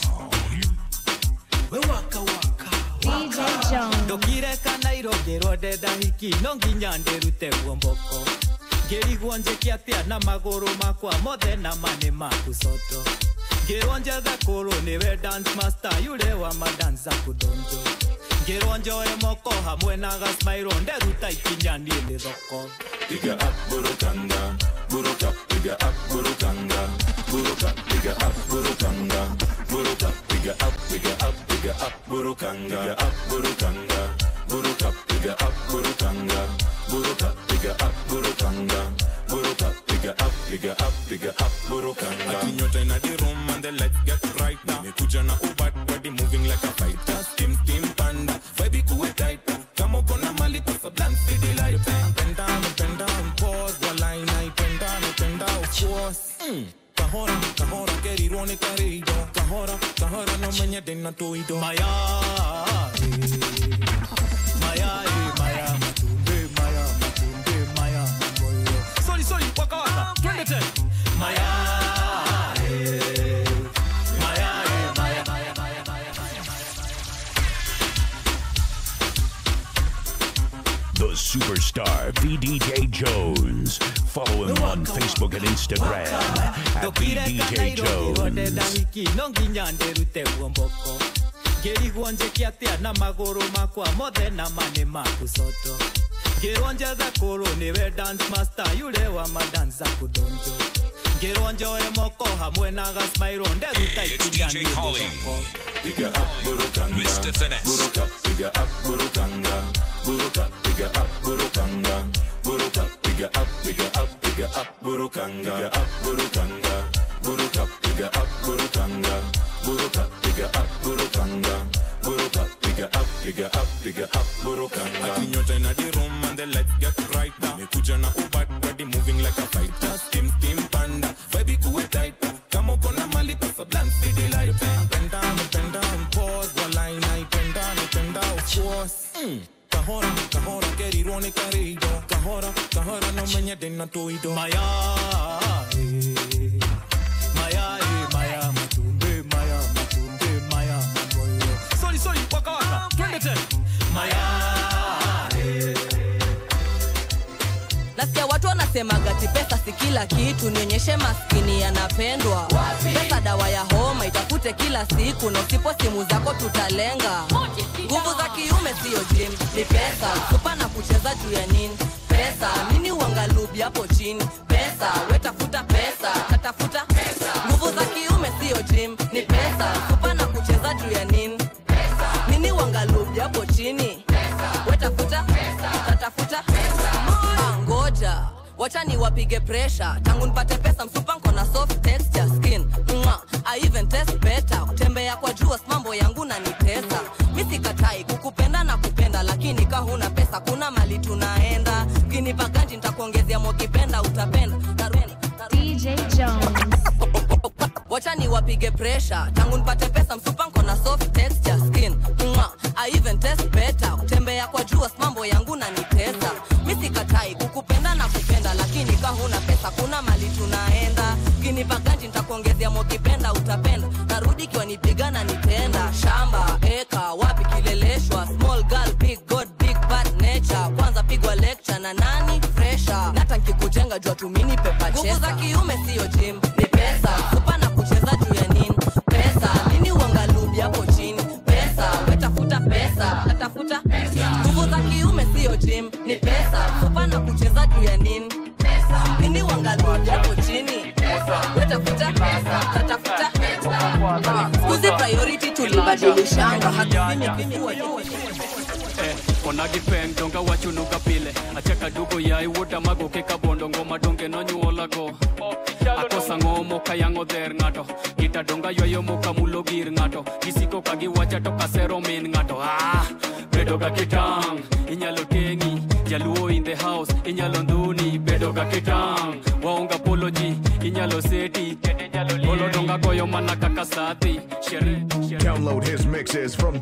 DJ Jones. ndokire kana irongerwo ndenda hiki no nginya ndĩrute guomboko ngĩrigwo njĩke atĩa na magũrũ makwa mothe na mane maku coto ngĩrwo njethe kũrũ nĩwe dance master yule wa madanza kudonjo ngĩrwo njoe moko hamwe na gasmairo nderuta ikinya niĩ ndĩ thoko Piga up, burukanga, buruka, piga up, burukanga, buruka, piga up, burukanga, buruka, piga up, piga up, piga up, burukanga, piga up, burukanga, buruka, piga up, burukanga, buruka, piga up, burukanga, buruka, piga up, piga up, piga up, burukanga. Akinyota in the room and the lights get bright now. Nimekuja na ubat body moving like a fighter. Steam steam pan kahora kahora kerirwo nĩ karĩindo kahora kahora no menyende na tũindo maya maya eh, maya matumbe maya matumbe maya mamoyo sorry sorry waka waka twende tena maya eh, maya eh, maya maya maya maya The superstar VDJ Jones. Follow him on Facebook and Instagram at VDJ ndonde Jones. ndahiki no nginya nderute guomboko ngĩrigwo njĩke atĩa na magũrũ makwa mothe na mane maku soto ngĩrwo njethe kũrũ nĩwe dance master yule wa madanza kudonjo ngĩrwo njoe moko hamwe na gasmairo nderuta ikinya nĩ thoko Bigger up, Burukanga. Mr. Finesse. Buruka, bigger up, Burukanga. Buruka, bigger up, Burukanga. Buruka, bigger up, bigger up, bigger up, Burukanga. Bigger up, Burukanga. Buruka, bigger up, Burukanga. Buruka, bigger up, Burukanga. Buruka, bigger up, bigger up, bigger up, Burukanga. Akinyota in the room and the lights get brighter. Nimekuja na ubat body moving like a fighter. Steam steam panda, baby kuwe tighter. Kama uko na mali pesa blunt see the light. Penda, penda, pause, wala inaipenda, naipenda of course. Mm. Kahora, kahora, kerirwo nĩ karĩindo. Kahora, kahora, no menyende na tũindo. maya eh, maya eh, maya matumbe maya matumbe maya mamoyo sorry sorry waka waka twende tena maya eh. nasikia watu wanasemaga ti pesa si kila kitu nionyeshe maskini yanapendwa pesa dawa ya homa itafute kila siku na usipo simu zako tutalenga nguvu za kiume siyo jim ni pesa supa na kucheza juu ya nini pesa nini uangalubi hapo chini pesa wetafuta pesa tatafuta nguvu za kiume siyo jim ni pesa supa na kucheza juu ya nini nini uangalubi hapo chini wetafuta tatafuta Ah, ngoja wacha ni wapige presha tangu nipate pesa msupa nko na soft texture skin Mwah, I even test better kutembea kwa jua mambo yangu na nitesa mi sikatai kukupenda na kupenda lakini ka huna pesa kuna mali tunaenda kinipa ganji nitakuongezea mokipenda utapenda Narudi, narudi. DJ Jones. wacha ni wapige presha tangu nipate pesa msupa nko na soft texture skin Mwah, I even test better kutembea kwa jua mambo yangu na nitesa mi sikatai kukupenda na kupenda lakini ka huna pesa kuna mali tunaenda kinipa ganji nitakuongezea mokipenda utapenda narudi ikiwa nipiga na nitenda shamba eka wapi kileleshwa small girl big god big bad nature kwanza pigwa lecture na nani fresha nata nkikujenga jua tumini pepa nguvu za kiume siyo jim ni pesa supa na kucheza juu ya nini pesa nini uangalubi hapo chini pesa wetafuta pesa tatafuta nguvu za kiume siyo jim ni pesa supa na kucheza juu ya nini nini uangalubi hapo chini wetafuta tatafuta skuzi priority tulibadilishanga hatupimi Eh, onagi peng donga wachunuga pile achaka dugo yai wuota magoke kabondo ngoma donge nonyuolago akosa ng'omo kayango dher ng'ato gita donga ywayo moka mulo gir ng'ato gisiko ka giwacha to kasero min ng'ato ah, bedo ga kitang inyalo teng'i jaluo in the house inyalo ndhuni bedo ga kitang waonga poloji inyalo seti polo donga goyo mana kaka sadhi shere Download his mixes from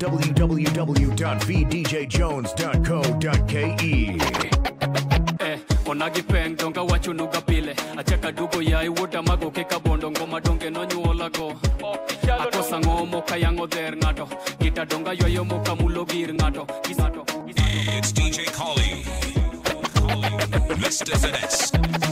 www.vdjjones.co.ke. eh, onagi peng donga wachunuga pile achaka dugo yai wuota magoke kabondo ngoma donge nonyuolago akosa ng'omo kayango dher ng'ato gita donga ywayo moka mulo gir ng'ato Gis- ng'ato It's DJ Collie. Mr. Finesse.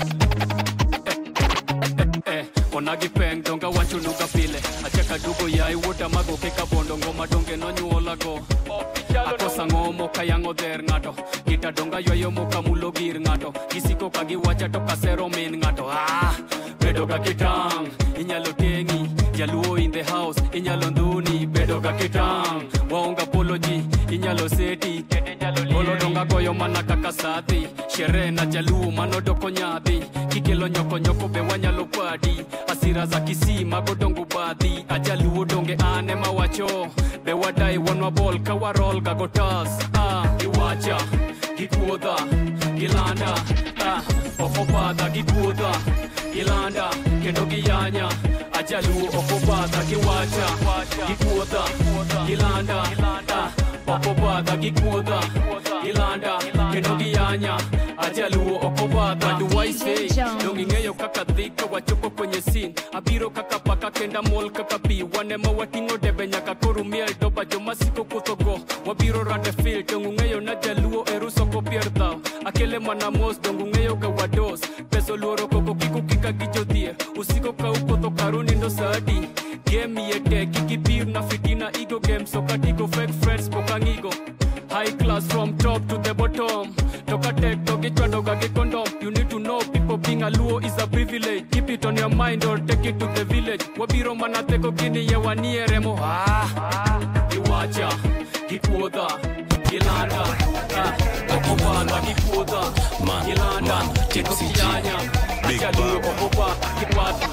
eh, onagi peng donga wachunuga pile achaka dugo yai wuota magoke kabondo ngoma donge nonyuolago akosa ng'omo kayango dher ng'ato gita donga ywayo moka mulo gir ng'ato gisiko ka giwacha to kasero min ng'ato ah, bedo ga kitang inyalo teng'i jaluo in the house inyalo ndhuni bedo ga kitang waonga poloji inyalo seti polo donga goyo mana kaka sadhi sherehe na jaluo manodoko nyadhi kikelo nyokonyoko be wanyalo padi asira za kisii mago dongo badhi ajaluo donge ane mawacho be wadai wanwa bol ka warol ga gotas ah, giwacha gikuodha gilanda ah, ofobadha gikuodha gilanda kendo giyanya ajaluo okobadha giwacha gikuodha gilanda ah, okobadha gikuodha gilanda kendo giyanya ajaluo okobadha duwaise dong ing'eyo kaka dhika wachopo kwenye sin abiro kaka paka kenda mol kaka pi wanema wating'o debe nyaka koro miel doba jomasiko kuthogo wabiro rade fil dong ung'eyo na jaluo eruso kopier dhao akele mana mos dong ung'eyo ga wados peso luoro koko kiko kika gi jodhie usiko ka ukotho karo nindo sadi game iye tek kikipir na fitina igo game so katigo fake friends pokang'igo high class from top to the bottom toka tek to gichwadoga gi condom you need to know people being a luo is a privilege keep it on your mind or take it to the village wabiro mana theko gini ye wanie remo ah, giwacha gikuodha gilanda ah, okobadha gikuodha gilanda kendo kiyanya ajaluo okoba kibadha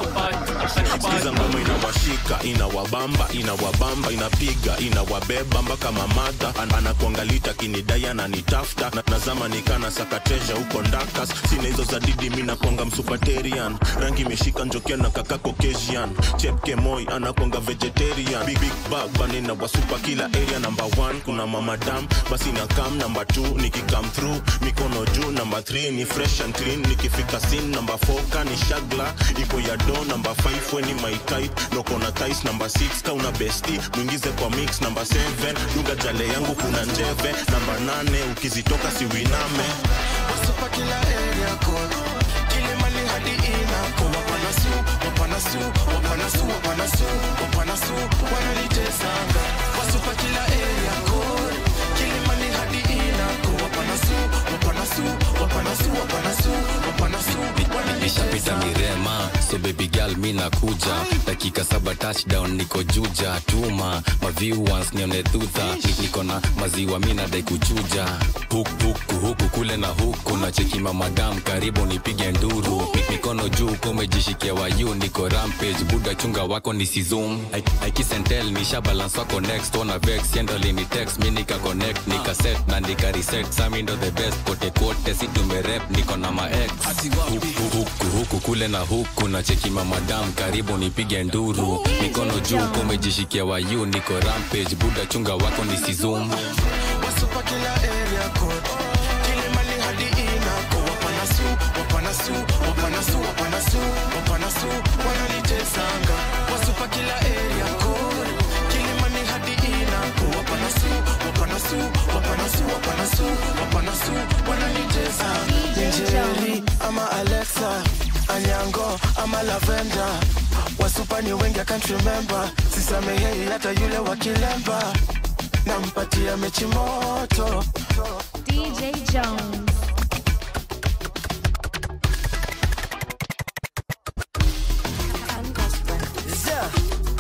sikiza ngoma inawashika inawabamba inawabamba inapiga inawabeba mpaka mamadha An- anakuangalita kinidai ananitafta na nazama nikana sakatesha huko ndakas sina hizo za didi mi nakwanga msupaterian rangi imeshika njokia na kaka caucasian chepke moi anakwanga vegetarian big, big bag banina wasupa kila area number one kuna mamadam basi na kam number two nikikam through mikono juu number three ni fresh and clean nikifika sin number four kani shagla ipo ya do number five weni my type nokona tis number six kauna besti mwingize kwa mix number seven dunga jale yangu kuna njeve number nane ukizitoka siwiname wasupa kila area code kilimali hadi inako wapanasu wapanasu wapanasu wapanasu wapanasu wanalitesanga wasupa kila area code kilimali hadi inako wapanasu wapanasu wapanasu wapanasu wapanasu nishapita mirema so baby girl mi nakuja dakika saba touchdown niko juja tuma maviu once nione dhudha Ni- niko na maziwa mi nadai kuchuja huku huku huku kule na huku na cheki mamadam karibu nipige nduru Mi- mikono juu kumejishikia wayu niko rampage buda chunga wako ni sizum aikisentel nisha balance wako next wana vex yendoli ni text mi nika connect nika set na nika reset sami ndo the best kote kote si tumerep niko na ma ex huku huku huku kule na huku na cheki mamadam karibu nipige nduru mikono juu kumejishikia wayu niko rampage buda chunga wako ni sizum wasupa kila area code kilimali hadi inako wapanasu wapanasu wapanasu wapanasu wapanasu wanalitesanga wasupa kila area code kilimali hadi inako wapanasu wapanasu wapanasu wapanasu wapanasu wanalitesanga njeri ama alexa anyango ama lavenda wasupa ni wengi I can't remember sisamehei hata yule wa kilemba nampatia mechi moto DJ Jones. Yeah.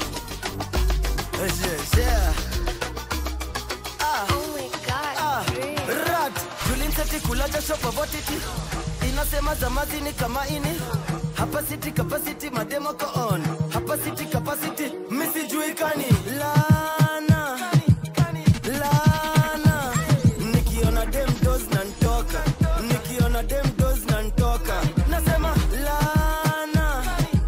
Yeah, yeah. Ah. Ah. Rat. Tulimseti kula jasho pavotiti inasema zamazi ni kama ini hapa city capacity mademo ko on hapa city capacity misijuikani lana lana nikiona dem dos na ntoka nikiona dem dos na ntoka nasema lana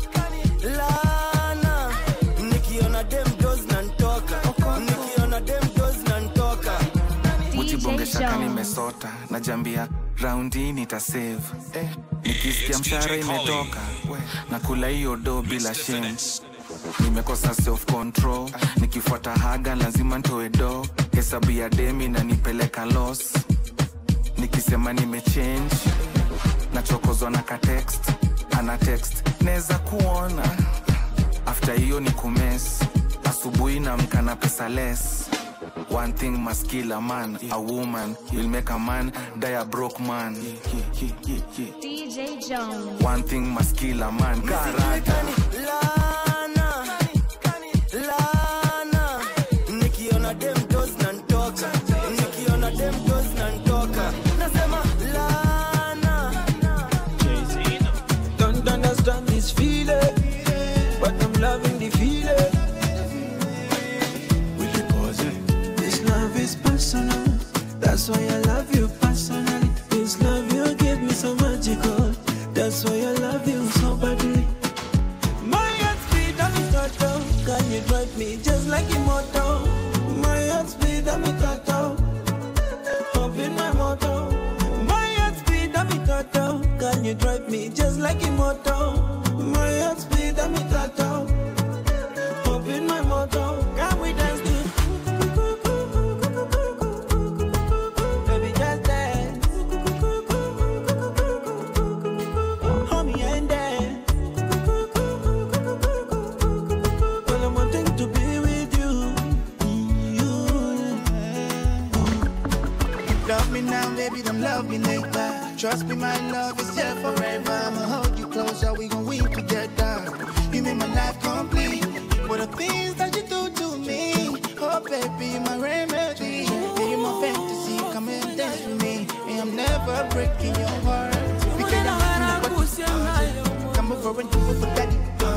lana nikiona dem dos na ntoka nikiona dem dos na ntoka mujibongeshaka nimesota najambia raundi nitasave eh, nikisikia mshara imetoka na kula hiyo do bila shame nimekosa self control nikifuata haga lazima ntoe do hesabu ya demi na nipeleka los nikisema nimechange nachokozwa na ka text ana text neza kuona after hiyo ni kumes asubuhi na mkana pesa less One thing must kill a man, a woman will make a man die a broke man. DJ Jones. One thing must kill a man, karata. lana lana nikiona dem dos na ntoka nikiona dem dos na ntoka nasema lana Don't understand this feeling, but I'm loving the feeling. Will you pause it? This love is personal, that's why I love you personally. This love you give me so magical, that's why I love you so badly. me just like immortal. My heart speed and me tattoo. Open my motto, can we dance to? Baby, just dance. Hold me and dance. Well, I'm wanting to be with you. Love me now, baby, don't love me later. Trust me, my love is here forever. I'ma hold you close, yeah, we gon' weep together. You make my life complete. What the things that you do to me? Oh, baby, my remedy. Yeah, you my fantasy. Come and dance with me. And I'm never breaking your heart. Because I'm in the Come over and do it for daddy.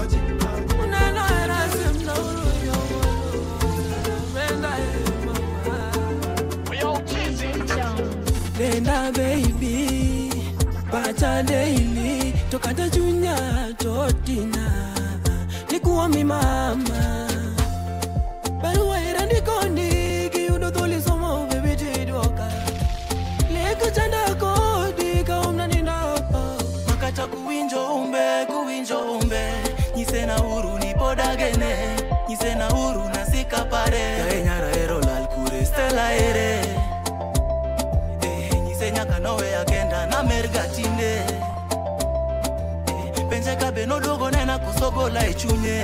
Nenda baby, pacha daily, tokata junya totina, nikuwa mi mama. Barua irandiko ndiki, udodhuli somo baby tidoka. Leko chanda kodi kaumna ninapa. makata kuwinjo umbe kuwinjo umbe nyise na uru ni podagene nyise na uru na sikapare yaenyara ero lal kure stela ere eh, nyise nyaka nowe agenda na merga tinde eh, penje kabe noduogo nena kusogola e chunye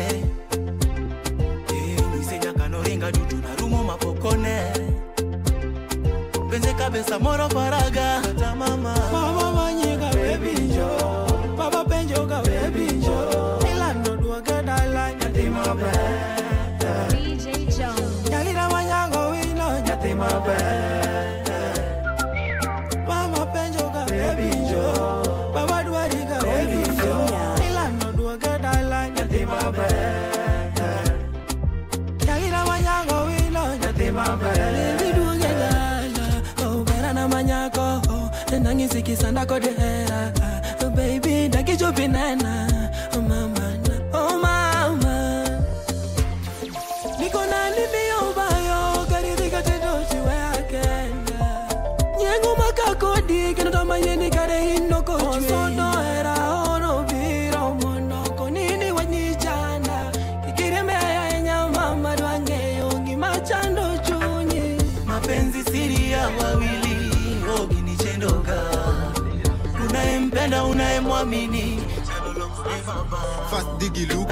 eh, nyise nyaka noringa dutu na rumo mapokone penje kabe samoro faraga kata mama Mama manyika baby jo, baba penjo ka baby jo. Ilando duoge dala nyathi maber. DJ Jones. Nyalina manyango wino nyathi maber. Mama penjo ka baby jo, baba dwari ka baby jo. Ilando duoge dala nyathi maber. Nyalina manyango wino nyathi maber. Lili duoge dala, oh bera na manyako, oh nangisikisanda kodera. Oh baby, dakijopinena, oh mama, na- oh mama. Niko na nini obayo, karidhika tendo chiwe akenda. Nyengo makakodi, kendo tamayeni kare inoko chwe. Osono era ono bira omonoko, nini wanyichanda. Ikireme ya mama dwangeyo, ngimachando chunyi. mapenzi siri ya wawili oginichendoka unayempenda unayemwamini Fast digi look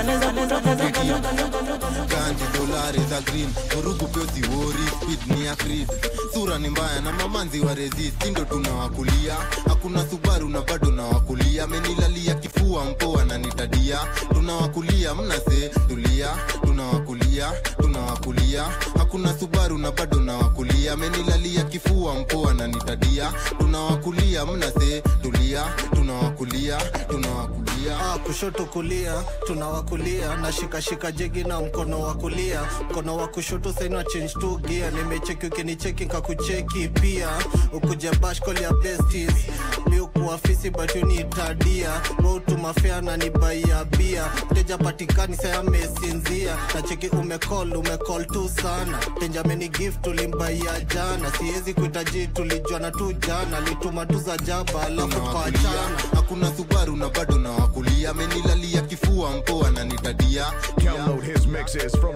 Ganji dolari za green Vurugu pesi wori speed ni ya creed Sura ni mbaya na mamanzi wa resist Ndo tunawakulia Hakuna Subaru na bado nawakulia Menilalia kifua mpoa na nitadia Tunawakulia mnase tulia Tunawakulia tunawakulia Hakuna Subaru na bado nawakulia Menilalia kifua mpoa na nitadia Tunawakulia mnase tulia Tunawakulia tunawakulia Ah, kushoto kulia tunawakulia na shikashika jegi na mkono wa kulia mkono wa kushoto saina change to gear nimecheki ukinicheki nkakucheki pia ukuja bashkol ya besties miukuafisi batuniitadia wautumafea na nibaia bia mteja patikani saya mesinzia na cheki umecall umecall tu sana benjamini gift tulimbaia jana siwezi kuitaji tulijuana tu jana lituma tu za jaba alafu tukaachana hakuna subaru na bado nawakulia amenilalia kifua mpoa na nitadia Download his mixes from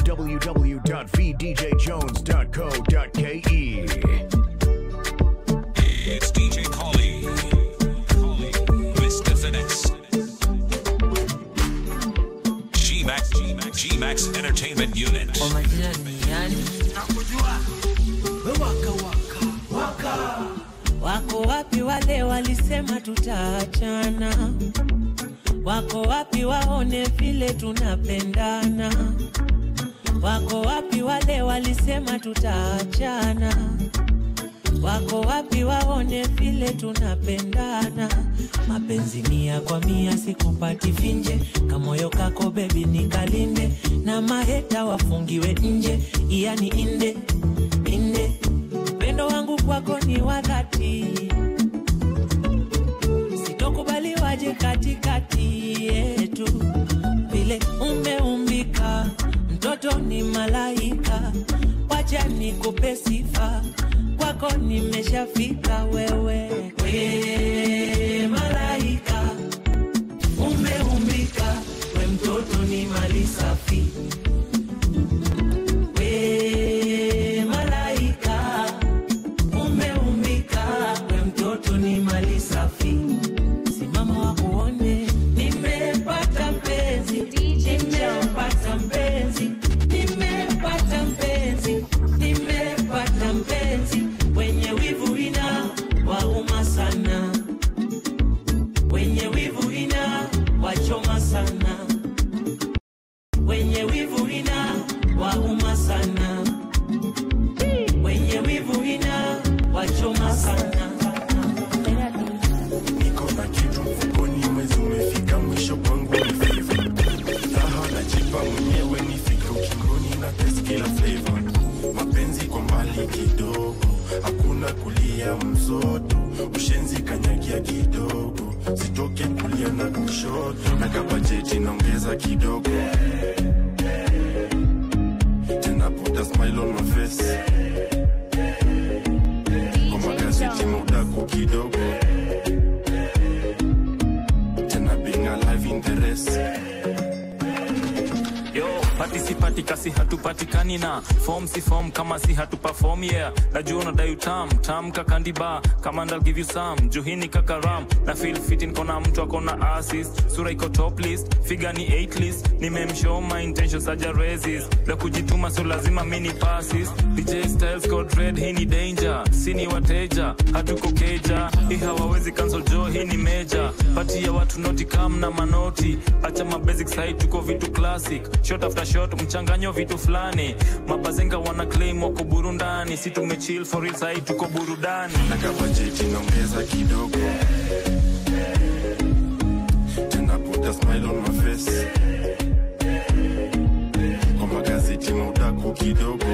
www.vdjjones.co.ke. It's DJ Collie. Mr. Finesse. G-Max, G-Max, G-Max Entertainment Unit. Wako wapi wale walisema tutaachana? Wako wapi waone vile tunapendana? Wako wapi wale walisema tutaachana? Wako wapi waone vile tunapendana? Mapenzi mia kwa mia sikupati finje, kamoyo kako bebi nikalinde, na maheta wafungiwe nje, yani inde inde. Upendo wangu kwako ni wa dhati, sitokubali waje katikati yetu, vile umeumbika mtoto ni malaika, acha nikupe sifa kwako nimeshafika wewe we malaika umeumbika we mtoto ni mali safi we malaika umeumbika we mtoto ni mali safi simama wakuone nimepata mpenzi nimepata mpenzi nimepata mpenzi nimepata mpenzi wenye wivu ina wauma sana wenye wivu ina wachoma sana wenye wivu ina wauma sana wenye wivu ina wachoma sana niko na kitu mfukoni mwezi umefika mwisho kwangu ni favor raha najipa mwenyewe nifike ukingoni na test kila flavor mapenzi kwa mbali kidogo hakuna kulia mzoto ushenzi kanyagia kidogo sitoke kulia na kushoto na kabajeti naongeza kidogo tena put a smile on my face kwa magazeti mudaku kidogo tena being alive in the race yo patisipati kasi hatupatikani na form si form kama si hatuperform yeah najua unadai utam tam kakandiba kama ndal give you some juhini kakaram na feel fit nkona mtu akona assist sura iko top list figa ni 8 list nimemshow my intentions aja resist la kujituma so lazima mini passes dj styles code red hii ni danger sini wateja hatuko keja hii hawawezi cancel jo hii ni meja pati ya watu noti kam na manoti acha mabasic side tuko vitu classic shot after shot mchanganyo vitu fulani mabazenga wana claim wako burundani si tumechill for real side tuko burudani na kabajeti naongeza kidogo tena put a smile on my face kwa magazeti maudaku kidogo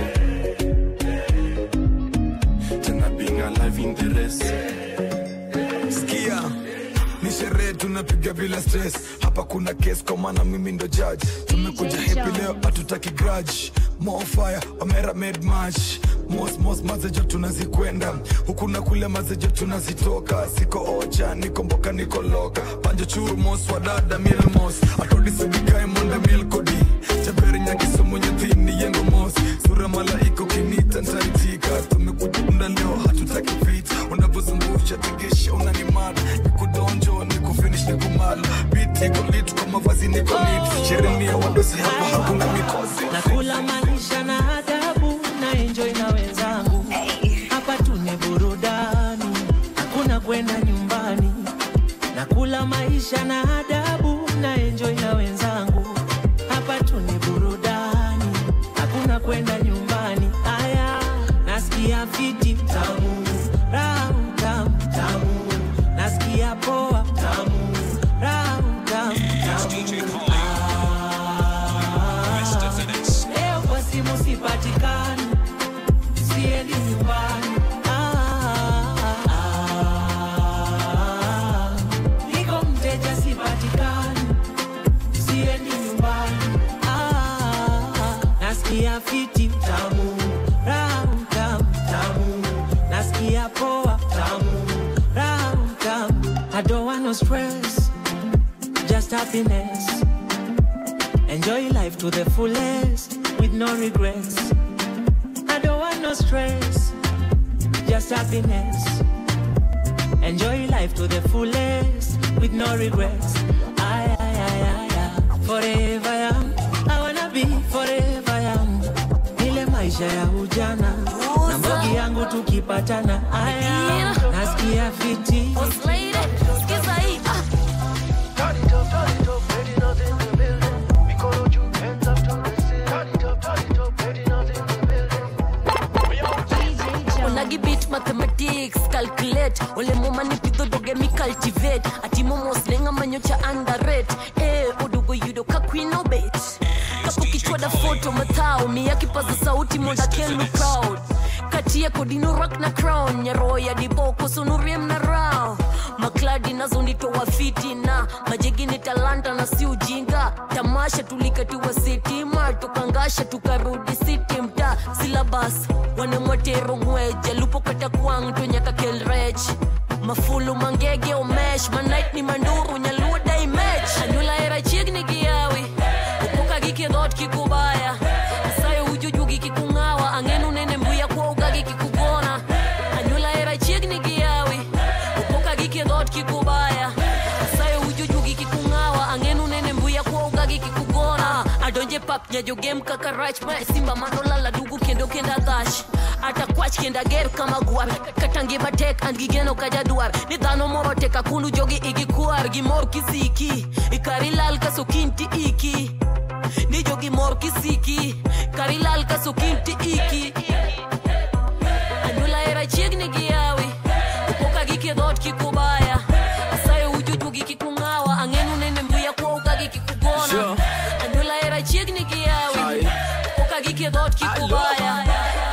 tena being alive in the race sikia ni sherehe tunapiga bila stress hapa kuna kes kwa maana mimi ndo judge tumekuja happy leo hatutaki grudge more fire omera made match mos mos mazejo tunazikwenda huku na kule mazejo tunazitoka siko ocha niko mboka niko loka panjo churu mos wadada milmos atodisibikae monde milkodi jaberi nyakisomo nyathini yengo mos sura malaika ukinita ntaitika tumekujunda leo hatutaki vita unavyozungusha tegesha unanimada nikudonjo nikufinish nikumala biti iko lit kwa mavazi niko nit sheremia wadosi hapa hakuna mikosi nakula maisha na adabu na enjoy na wenzangu hapa tune burudani hakuna kwenda nyumbani nakula maisha na adabu na enjoy na wenzangu hapa tune burudani hakuna kwenda nyumbani aya nasikia fiti tamu raha tamu tamu nasikia poa tamu raha tamu tamu leo kwa simu sipatikani siendi nyumbani Ah, ah, niko mteja sipatikani siendi nyumbani Ah, nasikia fiti tamu ramu tamu tamu nasikia poa tamu ramu tamu I don't want no stress just happiness Enjoy life to the fullest with no regrets. I don't want no stress, just happiness. Enjoy life to the fullest with no regrets. I, I, I, I, I. Forever young, I wanna be forever young. Ile maisha ya ujana na mbogi yangu tukipatana, aya nasikia fiti. Skiza hii, ah. Onagi beat mathematics calculate ole moma ni pitho doge mi cultivate ati momo slenga manyocha underrate eh odogo yudo ka queen obet kapo kichwa da photo matao mi yakipaza sauti monda can look proud katie kodino rak na crown nyaroya diboko sonuriem na rao makladi nazo nitoa fiti na majegi ni talanta na si ujinga tamasha tulikatiwa sitima tukangasha tukarudi siti mta silabas wanemwatero ngweja lupo kata kwang tonyaka kelrech mafulu mangege omesh manait ni manduru nyaluo daimech anyula era chiegni giyawi upoka gikidhot kikubaya sayo ujuju gikikung'awa ang'enu nene mbuya kwouga gikikugona anyula era chiegni giyawi upoka gikidhot kikubaya sayo ujuju gikikung'awa ang'enu nene mbuya kwouga gikikugona adonje pap nyajogem kaka rach ma simba manolala dugu kendo kenda dhash ata kwach kenda ger kama gwar kata ngima tek an gigeno ka jadwar ni dhano moro tek akunu jogi igikwar gimor kisiki ikari lal kaso kinti iki ni jogi mor kisiki kari lal kaso kinti iki anyula era chiegni giyawi upoka gikidhot kikubaya asayo ujuju gikikung'awa ang'enu nene mbuya kwouka gikikugona Sure. anyula era chiegni giyawi upoka gikidhot kikubaya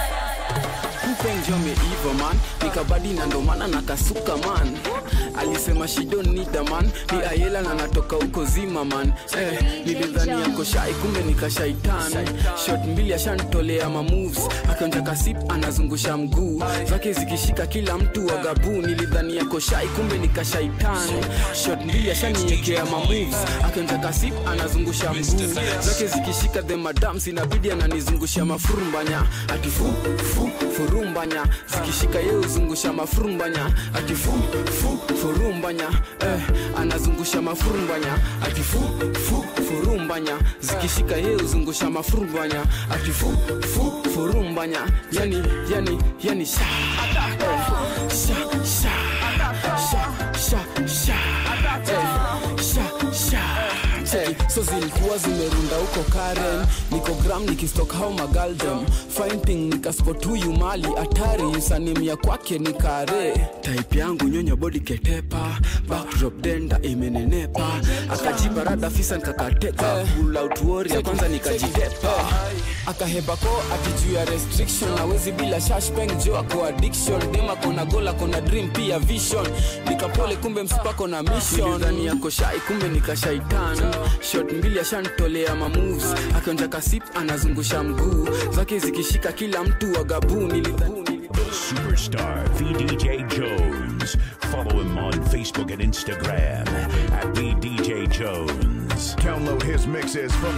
kupenjo ameiva man nikabadi na ndomana na kasuka man alisema she don't need a man ni ayela na natoka huko zima man eh, nilidhani yako shai kumbe nikashaitan shot mbili ashanitolea ma moves akionja kasip anazungusha mguu zake zikishika kila mtu wa gabu nilidhani yako shai kumbe nikashaitan shot mbili ashaniekea ma moves akionja kasip anazungusha mguu zake zikishika the madams inabidi ananizungusha mafurumbanya ati fu fu furumbanya zikishika ye uzungusha mafurumbanya ati fu fu furumbanya eh, anazungusha mafurumbanya ati fu fu furumbanya zikishika ye uzungusha mafurumbanya ati fu fu furumbanya yani yani yani sha eh, sha sha sha sha sha eh, sha sha Hey, so zilikuwa zimerunda huko karen niko gram nikistok hao magaldem fighting nikaspot huyu mali hatari usanimia kwake ni kare type yangu nyonya body ketepa backdrop denda imenenepa akajipa rada fisa nikakateka pull out warrior kwanza nikajitepa akahepa ko ati juu ya restriction awezi bila shashpeng jo ako addiction dem akona goal akona dream pia vision nikapole kumbe msipako na mission ndani yako shai kumbe nikashaitan shot mbili ashanitolea ma moves akionja kasip anazungusha mguu zake zikishika kila mtu wa gabu nilidhani Superstar VDJ Jones. Follow him on Facebook and Instagram at VDJ Jones. Download his mixes from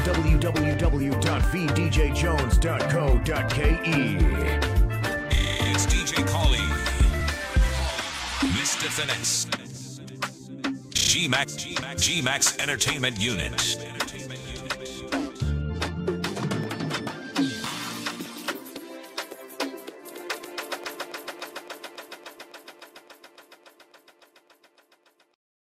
www.vdjjones.co.ke. It's DJ Collie. Mr. Finesse. G Max G Max Entertainment Unit.